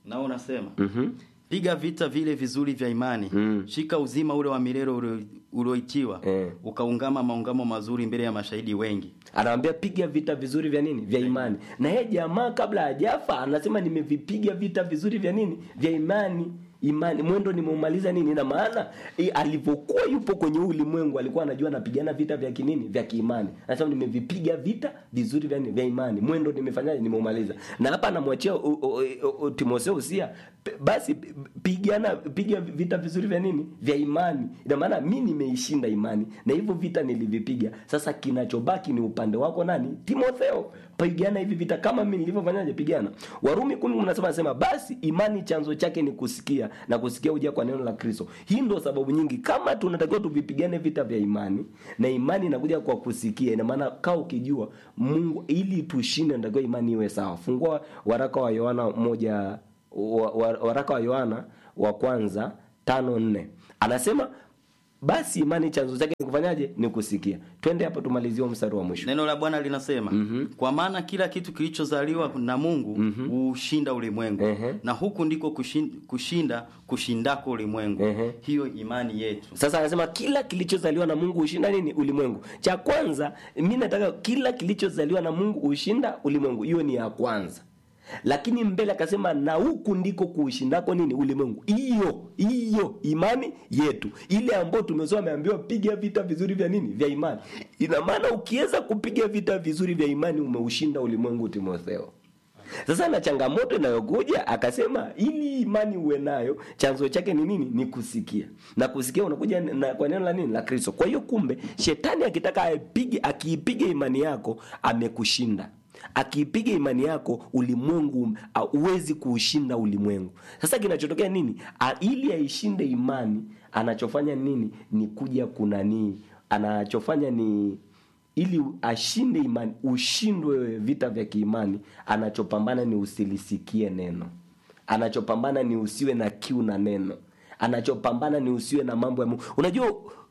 nao unasema Mhm. piga vita vile vizuri vya imani Mm. shika uzima ule wa milele ulio- ulioitiwa Eh. ukaungama maungamo mazuri mbele ya mashahidi wengi anawambia piga vita vizuri vya nini vya imani na yeye jamaa kabla hajafa anasema nimevipiga vita vizuri vya nini vya imani imani mwendo nimeumaliza nini na maana e, alivyokuwa yupo kwenye huu ulimwengu alikuwa anajua anapigana vita vya kinini vya kiimani anasema nimevipiga vita vizuri vya nini vya imani mwendo nimefanyaje nimeumaliza na hapa anamwachia o- o- o- o- timotheo usia p- basi p- pigana piga vita vizuri vya nini vya imani ina maana mi nimeishinda imani na hivyo vita nilivipiga sasa kinachobaki ni upande wako nani timotheo pigana hivi vita kama mi nilivyofanyaje pigana warumi kumi mnasema nasema basi imani chanzo chake ni kusikia na kusikia uja kwa neno la kristo hii ndo sababu nyingi kama tunatakiwa tuvipigane vita vya imani na imani inakuja kwa kusikia ina maana kaa ukijua mungu ili tushinde natakiwa imani iwe sawa fungua waraka wa yohana moja wa, wa, waraka wa yohana wa kwanza tano nne anasema basi imani chanzo chake ni kufanyaje ni kusikia twende hapo tumalizie huo mstari wa mwisho neno la bwana linasema mm-hmm. kwa maana kila kitu kilichozaliwa na mungu huushinda mm-hmm. ulimwengu Ehe. na huku ndiko kushin, kushinda kushindako ulimwengu Ehe. hiyo imani yetu sasa anasema kila kilichozaliwa na mungu hushinda nini ulimwengu cha kwanza mi nataka kila kilichozaliwa na mungu hushinda ulimwengu hiyo ni ya kwanza lakini mbele akasema na huku ndiko kuushindako nini ulimwengu hiyo hiyo imani yetu ile ambayo tumesoma ameambiwa piga vita vizuri vya nini vya imani ina maana ukiweza kupiga vita vizuri vya imani umeushinda ulimwengu timotheo sasa na changamoto inayokuja akasema ili imani uwe nayo chanzo chake ni nini ni kusikia na kusikia unakuja na, kwa neno la nini la kristo kwa hiyo kumbe shetani akitaka aipige akiipiga imani yako amekushinda akiipiga imani yako ulimwengu huwezi kuushinda ulimwengu sasa kinachotokea nini A, ili aishinde imani anachofanya nini ni kuja kunanii anachofanya ni ili ashinde imani ushindwe vita vya kiimani anachopambana ni usilisikie neno anachopambana ni usiwe na kiu na neno anachopambana ni usiwe na mambo ya mungu unajua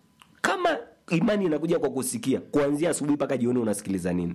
kama imani inakuja kwa kusikia kuanzia asubuhi mpaka jioni unasikiliza nini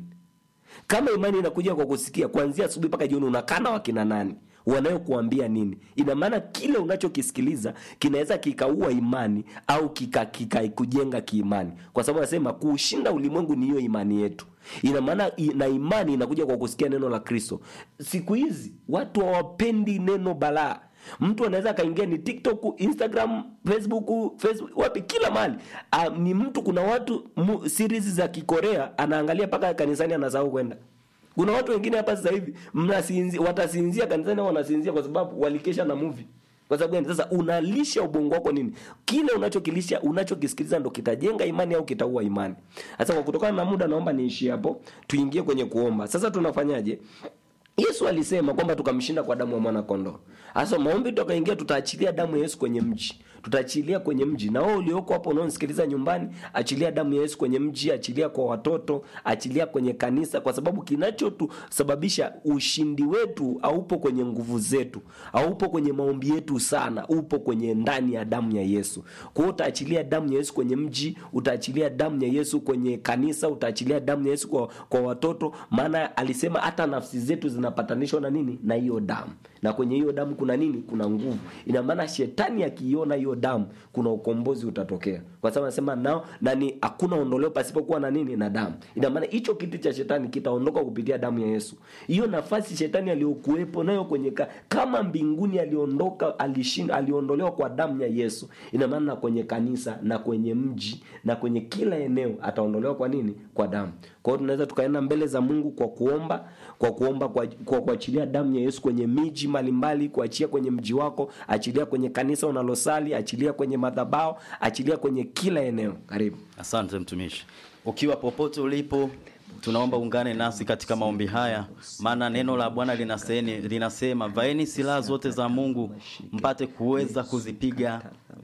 kama imani inakuja kwa kusikia kuanzia asubuhi mpaka jioni unakana wakina nani wanayokuambia nini ina maana kile unachokisikiliza kinaweza kikaua imani au kikakujenga kika kiimani kwa sababu anasema kuushinda ulimwengu ni hiyo imani yetu ina maana i- na imani inakuja kwa kusikia neno la kristo siku hizi watu hawapendi neno balaa mtu anaweza akaingia ni tiktok instagram facebook facebook wapi kila mahali uh, ni mtu kuna watu mu, series za kikorea anaangalia mpaka kanisani anasahau kwenda kuna watu wengine hapa sasa hivi mnasinzi watasinzia kanisani au wanasinzia kwa sababu walikesha na movie kwa sababu gani sasa unalisha ubongo wako nini kile unachokilisha unachokisikiliza ndo kitajenga imani au kitaua imani sasa kwa kutokana na muda naomba niishie hapo tuingie kwenye kuomba sasa tunafanyaje yesu alisema kwamba tukamshinda kwa damu ya mwana kondoo hasa maombi tukaingia tutaachilia damu ya yesu kwenye mji tutaachilia kwenye mji na wewe ulioko hapo unaonisikiliza nyumbani achilia damu ya yesu kwenye mji achilia kwa watoto achilia kwenye kanisa kwa sababu kinachotusababisha ushindi wetu haupo kwenye nguvu zetu haupo kwenye maombi yetu sana upo kwenye ndani ya damu ya yesu kwa hiyo utaachilia damu ya yesu kwenye mji utaachilia damu ya yesu kwenye kanisa utaachilia damu ya yesu kwa, kwa watoto maana alisema hata nafsi zetu zinapatanishwa na nini na hiyo damu na kwenye hiyo damu kuna nini kuna nguvu ina maana shetani akiiona hiyo damu kuna ukombozi utatokea kwa sababu anasema nao nani hakuna ondoleo pasipokuwa na nini na damu ina maana hicho kiti cha shetani kitaondoka kupitia damu ya yesu hiyo nafasi shetani aliyokuwepo nayo kwenye ka, kama mbinguni aliondoka alishinda aliondolewa kwa damu ya yesu ina maana na kwenye kanisa na kwenye mji na kwenye kila eneo ataondolewa kwa nini kwa damu kwa hiyo tunaweza tukaenda mbele za mungu kwa kuomba kwa kuomba kwa, kwa kuachilia damu ya yesu kwenye miji mbalimbali kuachia kwenye mji wako achilia kwenye kanisa unalosali achilia kwenye madhabao achilia kwenye kila eneo karibu asante mtumishi ukiwa popote ulipo tunaomba ungane nasi katika maombi haya maana neno la bwana linaseni, linasema vaeni silaha zote za mungu mpate kuweza kuzipiga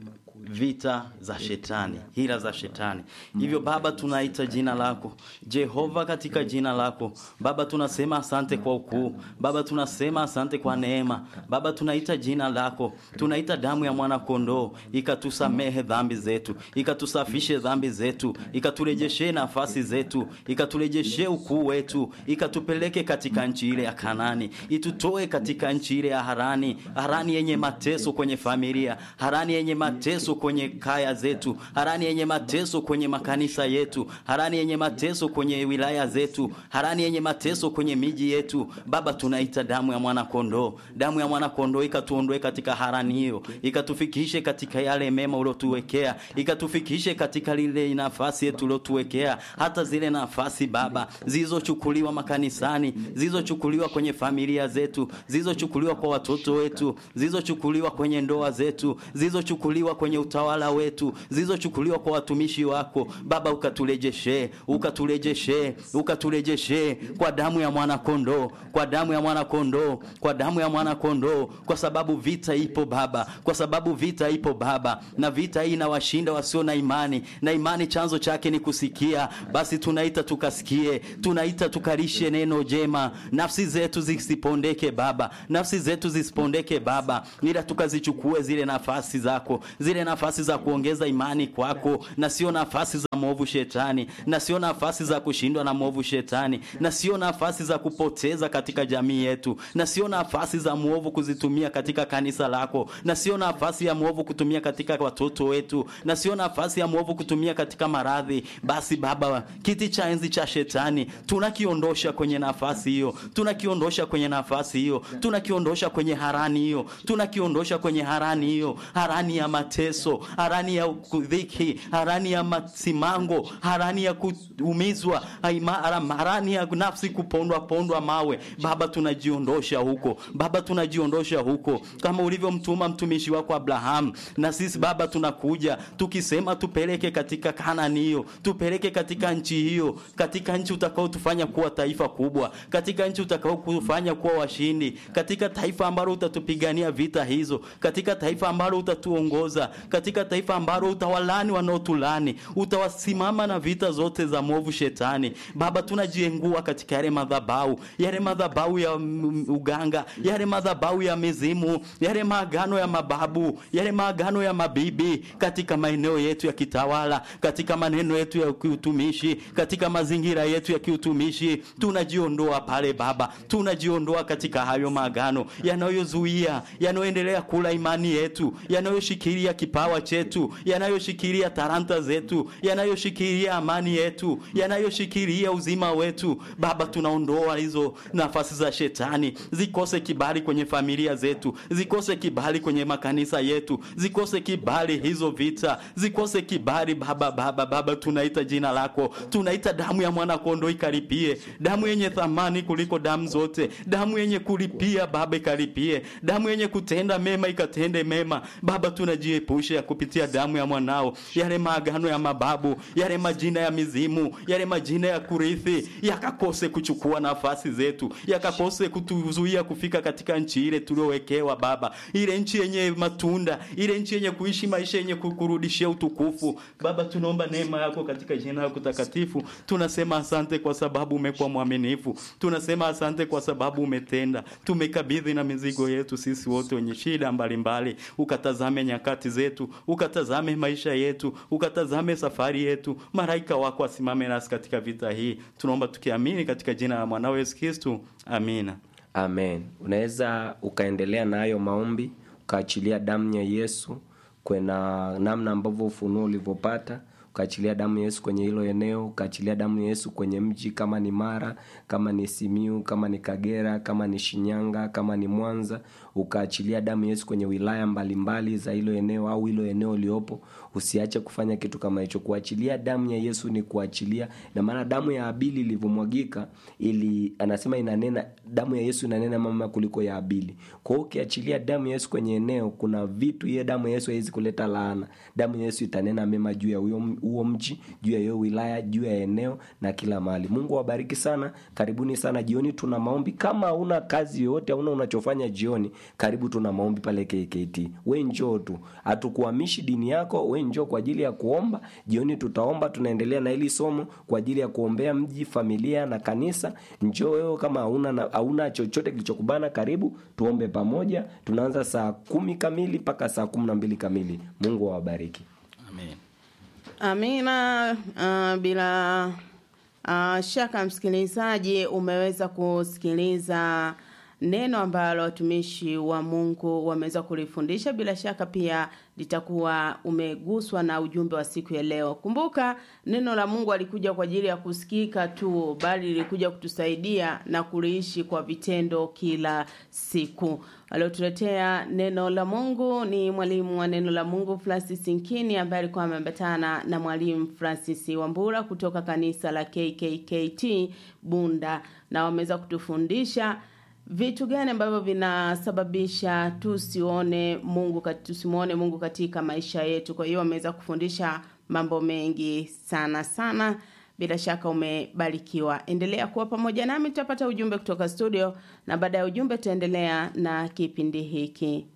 vita za shetani hila za shetani hivyo baba tunaita jina lako jehova katika jina lako baba tunasema asante kwa ukuu baba tunasema asante kwa neema baba tunaita jina lako tunaita damu ya mwana kondoo ikatusamehe dhambi zetu ikatusafishe dhambi zetu ikaturejeshe nafasi zetu ikaturejeshe ukuu wetu ikatupeleke katika nchi ile ya kanani itutoe katika nchi ile ya harani harani yenye mateso kwenye familia harani yenye mateso kwenye kaya zetu harani yenye mateso kwenye makanisa yetu harani yenye mateso kwenye wilaya zetu harani yenye mateso kwenye miji yetu baba tunaita damu ya mwana kondoo damu ya mwana kondoo ikatuondoe katika harani hiyo ikatufikishe katika yale mema uliotuwekea ikatufikishe katika lile nafasi yetu uliotuwekea hata zile nafasi baba zilizochukuliwa makanisani zilizochukuliwa kwenye familia zetu zilizochukuliwa kwa watoto wetu zilizochukuliwa kwenye ndoa zetu zilizochukuliwa kwenye utawala wetu zilizochukuliwa kwa watumishi wako baba ukaturejeshe ukaturejeshe ukaturejeshe kwa damu ya mwana kondoo kwa damu ya mwana kondoo kwa damu ya mwana kondoo kwa sababu vita ipo baba kwa sababu vita ipo baba na vita hii inawashinda wasio na imani na imani chanzo chake ni kusikia basi tunaita tukasikie tunaita tukalishe neno jema nafsi zetu zisipondeke baba nafsi zetu zisipondeke baba ila tukazichukue zile nafasi zako zile nafasi za kuongeza imani kwako na sio nafasi za mwovu shetani na sio nafasi za kushindwa na mwovu shetani na sio nafasi za kupoteza katika jamii yetu na sio nafasi za mwovu kuzitumia katika kanisa lako na sio nafasi ya mwovu kutumia katika watoto wetu na sio nafasi ya mwovu kutumia katika maradhi basi baba kiti cha enzi cha shetani tunakiondosha kwenye nafasi hiyo tunakiondosha kwenye nafasi hiyo tunakiondosha kwenye harani hiyo tunakiondosha kwenye harani hiyo harani ya mateso harani ya dhiki harani ya masimango harani ya kuumizwa haima- harani ya nafsi kupondwa pondwa mawe baba tunajiondosha huko baba tunajiondosha huko kama ulivyomtuma mtumishi wako abrahamu na sisi baba tunakuja tukisema tupeleke katika kanani hiyo tupeleke katika nchi hiyo katika nchi utakaotufanya kuwa taifa kubwa katika nchi utakaotufanya kuwa washindi katika taifa ambalo utatupigania vita hizo katika taifa ambalo utatuongoza katika taifa ambalo utawalani wanaotulani utawasimama na vita zote za mwovu shetani baba tunajiengua katika yale madhabau yale madhabau ya mm, uganga yale madhabau ya mizimu yale maagano ya mababu yale maagano ya mabibi katika maeneo yetu ya kitawala katika maneno yetu ya kiutumishi katika mazingira yetu ya kiutumishi tunajiondoa pale baba tunajiondoa katika hayo maagano yanayozuia yanayoendelea kula imani yetu yanayoshikilia kipawa chetu yanayoshikilia talanta zetu yanayoshikilia amani yetu yanayoshikilia uzima wetu baba tunaondoa hizo nafasi za shetani zikose kibali kwenye familia zetu zikose kibali kwenye makanisa yetu zikose kibali hizo vita zikose kibali baba baba baba tunaita jina lako tunaita damu ya mwana kondoo ikaripie damu yenye thamani kuliko damu zote damu yenye kulipia baba ikaripie damu yenye kutenda mema ikatende mema baba tunajiepusha kupitia damu ya mwanao yale maagano ya mababu yale majina ya mizimu yale majina ya kurithi yakakose kuchukua nafasi zetu yakakose kutuzuia kufika katika nchi ile tuliowekewa baba ile nchi yenye matunda ile nchi yenye kuishi maisha yenye kukurudishia utukufu baba tunaomba neema yako katika jina lako takatifu tunasema asante kwa sababu umekuwa mwaminifu tunasema asante kwa sababu umetenda tumekabidhi na mizigo yetu sisi wote wenye shida mbalimbali ukatazame nyakati zetu ukatazame maisha yetu ukatazame safari yetu malaika wako asimame nasi katika vita hii tunaomba tukiamini katika jina la mwanao yesu kristu amina amen unaweza ukaendelea na hayo maombi ukaachilia damu ya yesu kwena namna ambavyo ufunuo ulivyopata ukaachilia damu ya yesu kwenye hilo eneo ukaachilia damu ya yesu kwenye mji kama ni mara kama ni simiu kama ni kagera kama ni shinyanga kama ni mwanza ukaachilia damu ya yesu kwenye wilaya mbalimbali za hilo eneo au hilo eneo uliopo usiache kufanya kitu kama hicho kuachilia damu ya yesu ni kuachilia na maana damu ya abili ilivyomwagika ili anasema inanena damu ya yesu inanena mama kuliko ya abili kwa hiyo ukiachilia damu ya yesu kwenye eneo kuna vitu hiyo damu ya yesu haiwezi kuleta laana damu ya yesu itanena mema juu ya huyo, huo mji juu ya hiyo wilaya juu ya eneo na kila mahali mungu awabariki sana karibuni sana jioni tuna maombi kama hauna kazi yoyote hauna unachofanya jioni karibu tuna maombi pale kkt we njoo tu hatukuhamishi dini yako we njoo kwa ajili ya kuomba jioni tutaomba tunaendelea na hili somo kwa ajili ya kuombea mji familia na kanisa njoo wewe kama hauna na- hauna chochote kilichokubana karibu tuombe pamoja tunaanza saa kumi kamili mpaka saa kumi na mbili kamili mungu awabariki amen Amina. Uh, bila uh, shaka msikilizaji, umeweza kusikiliza neno ambalo watumishi wa Mungu wameweza kulifundisha. Bila shaka pia litakuwa umeguswa na ujumbe wa siku ya leo. Kumbuka neno la Mungu alikuja kwa ajili ya kusikika tu, bali lilikuja kutusaidia na kuliishi kwa vitendo kila siku. Aliotuletea neno la Mungu ni mwalimu wa neno la Mungu Francis Nkini ambaye alikuwa ameambatana na mwalimu Francis Wambura kutoka kanisa la KKKT Bunda, na wameweza kutufundisha vitu gani ambavyo vinasababisha tusione Mungu kat- tusimuone Mungu katika maisha yetu. Kwa hiyo wameweza kufundisha mambo mengi sana sana. Bila shaka umebarikiwa. Endelea kuwa pamoja nami, tutapata ujumbe kutoka studio, na baada ya ujumbe tutaendelea na kipindi hiki.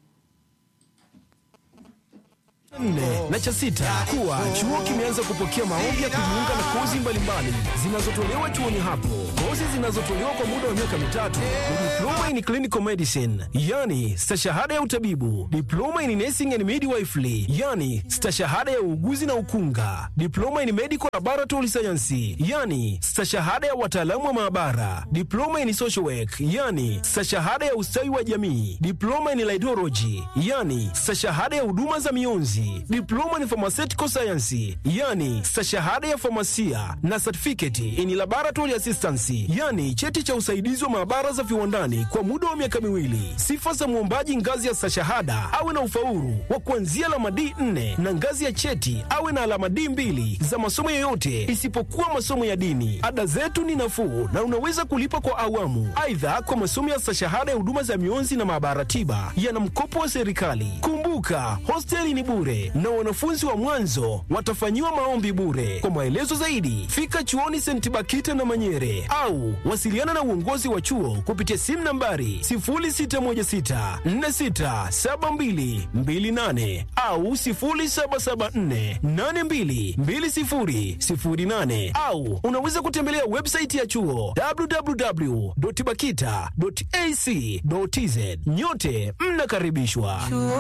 nne na cha sita kuwa chuo kimeanza kupokea maombi ya kujiunga na kozi mbalimbali zinazotolewa chuoni hapo. Kozi zinazotolewa kwa muda wa miaka mitatu ni diploma in clinical medicine, yani stashahada ya utabibu, diploma in nursing and midwifery, yani stashahada ya uuguzi na ukunga, diploma in medical laboratory science, yani stashahada ya wataalamu wa maabara, diploma in social work, yani stashahada ya ustawi wa jamii, diploma in laidology, yani stashahada ya huduma za mionzi, diploma in pharmaceutical science, yani stashahada ya famasia na certificate in laboratory assistance, yani cheti cha usaidizi wa maabara za viwandani kwa muda wa miaka miwili. Sifa za mwombaji ngazi ya stashahada awe na ufaulu wa kuanzia alama D4 na ngazi ya cheti awe na alama D2 za masomo yoyote isipokuwa masomo ya dini. Ada zetu ni nafuu na unaweza kulipa kwa awamu. Aidha, kwa masomo ya stashahada ya huduma za mionzi na maabara tiba yana mkopo wa serikali. Kumbuka, hosteli ni bure na wanafunzi wa mwanzo watafanyiwa maombi bure. Kwa maelezo zaidi, fika chuoni St. Bakita na Manyere au wasiliana na uongozi wa chuo kupitia simu nambari 0616467228 au 0774822008 au unaweza kutembelea website ya chuo www.bakita.ac.tz. Nyote mnakaribishwa. Chuo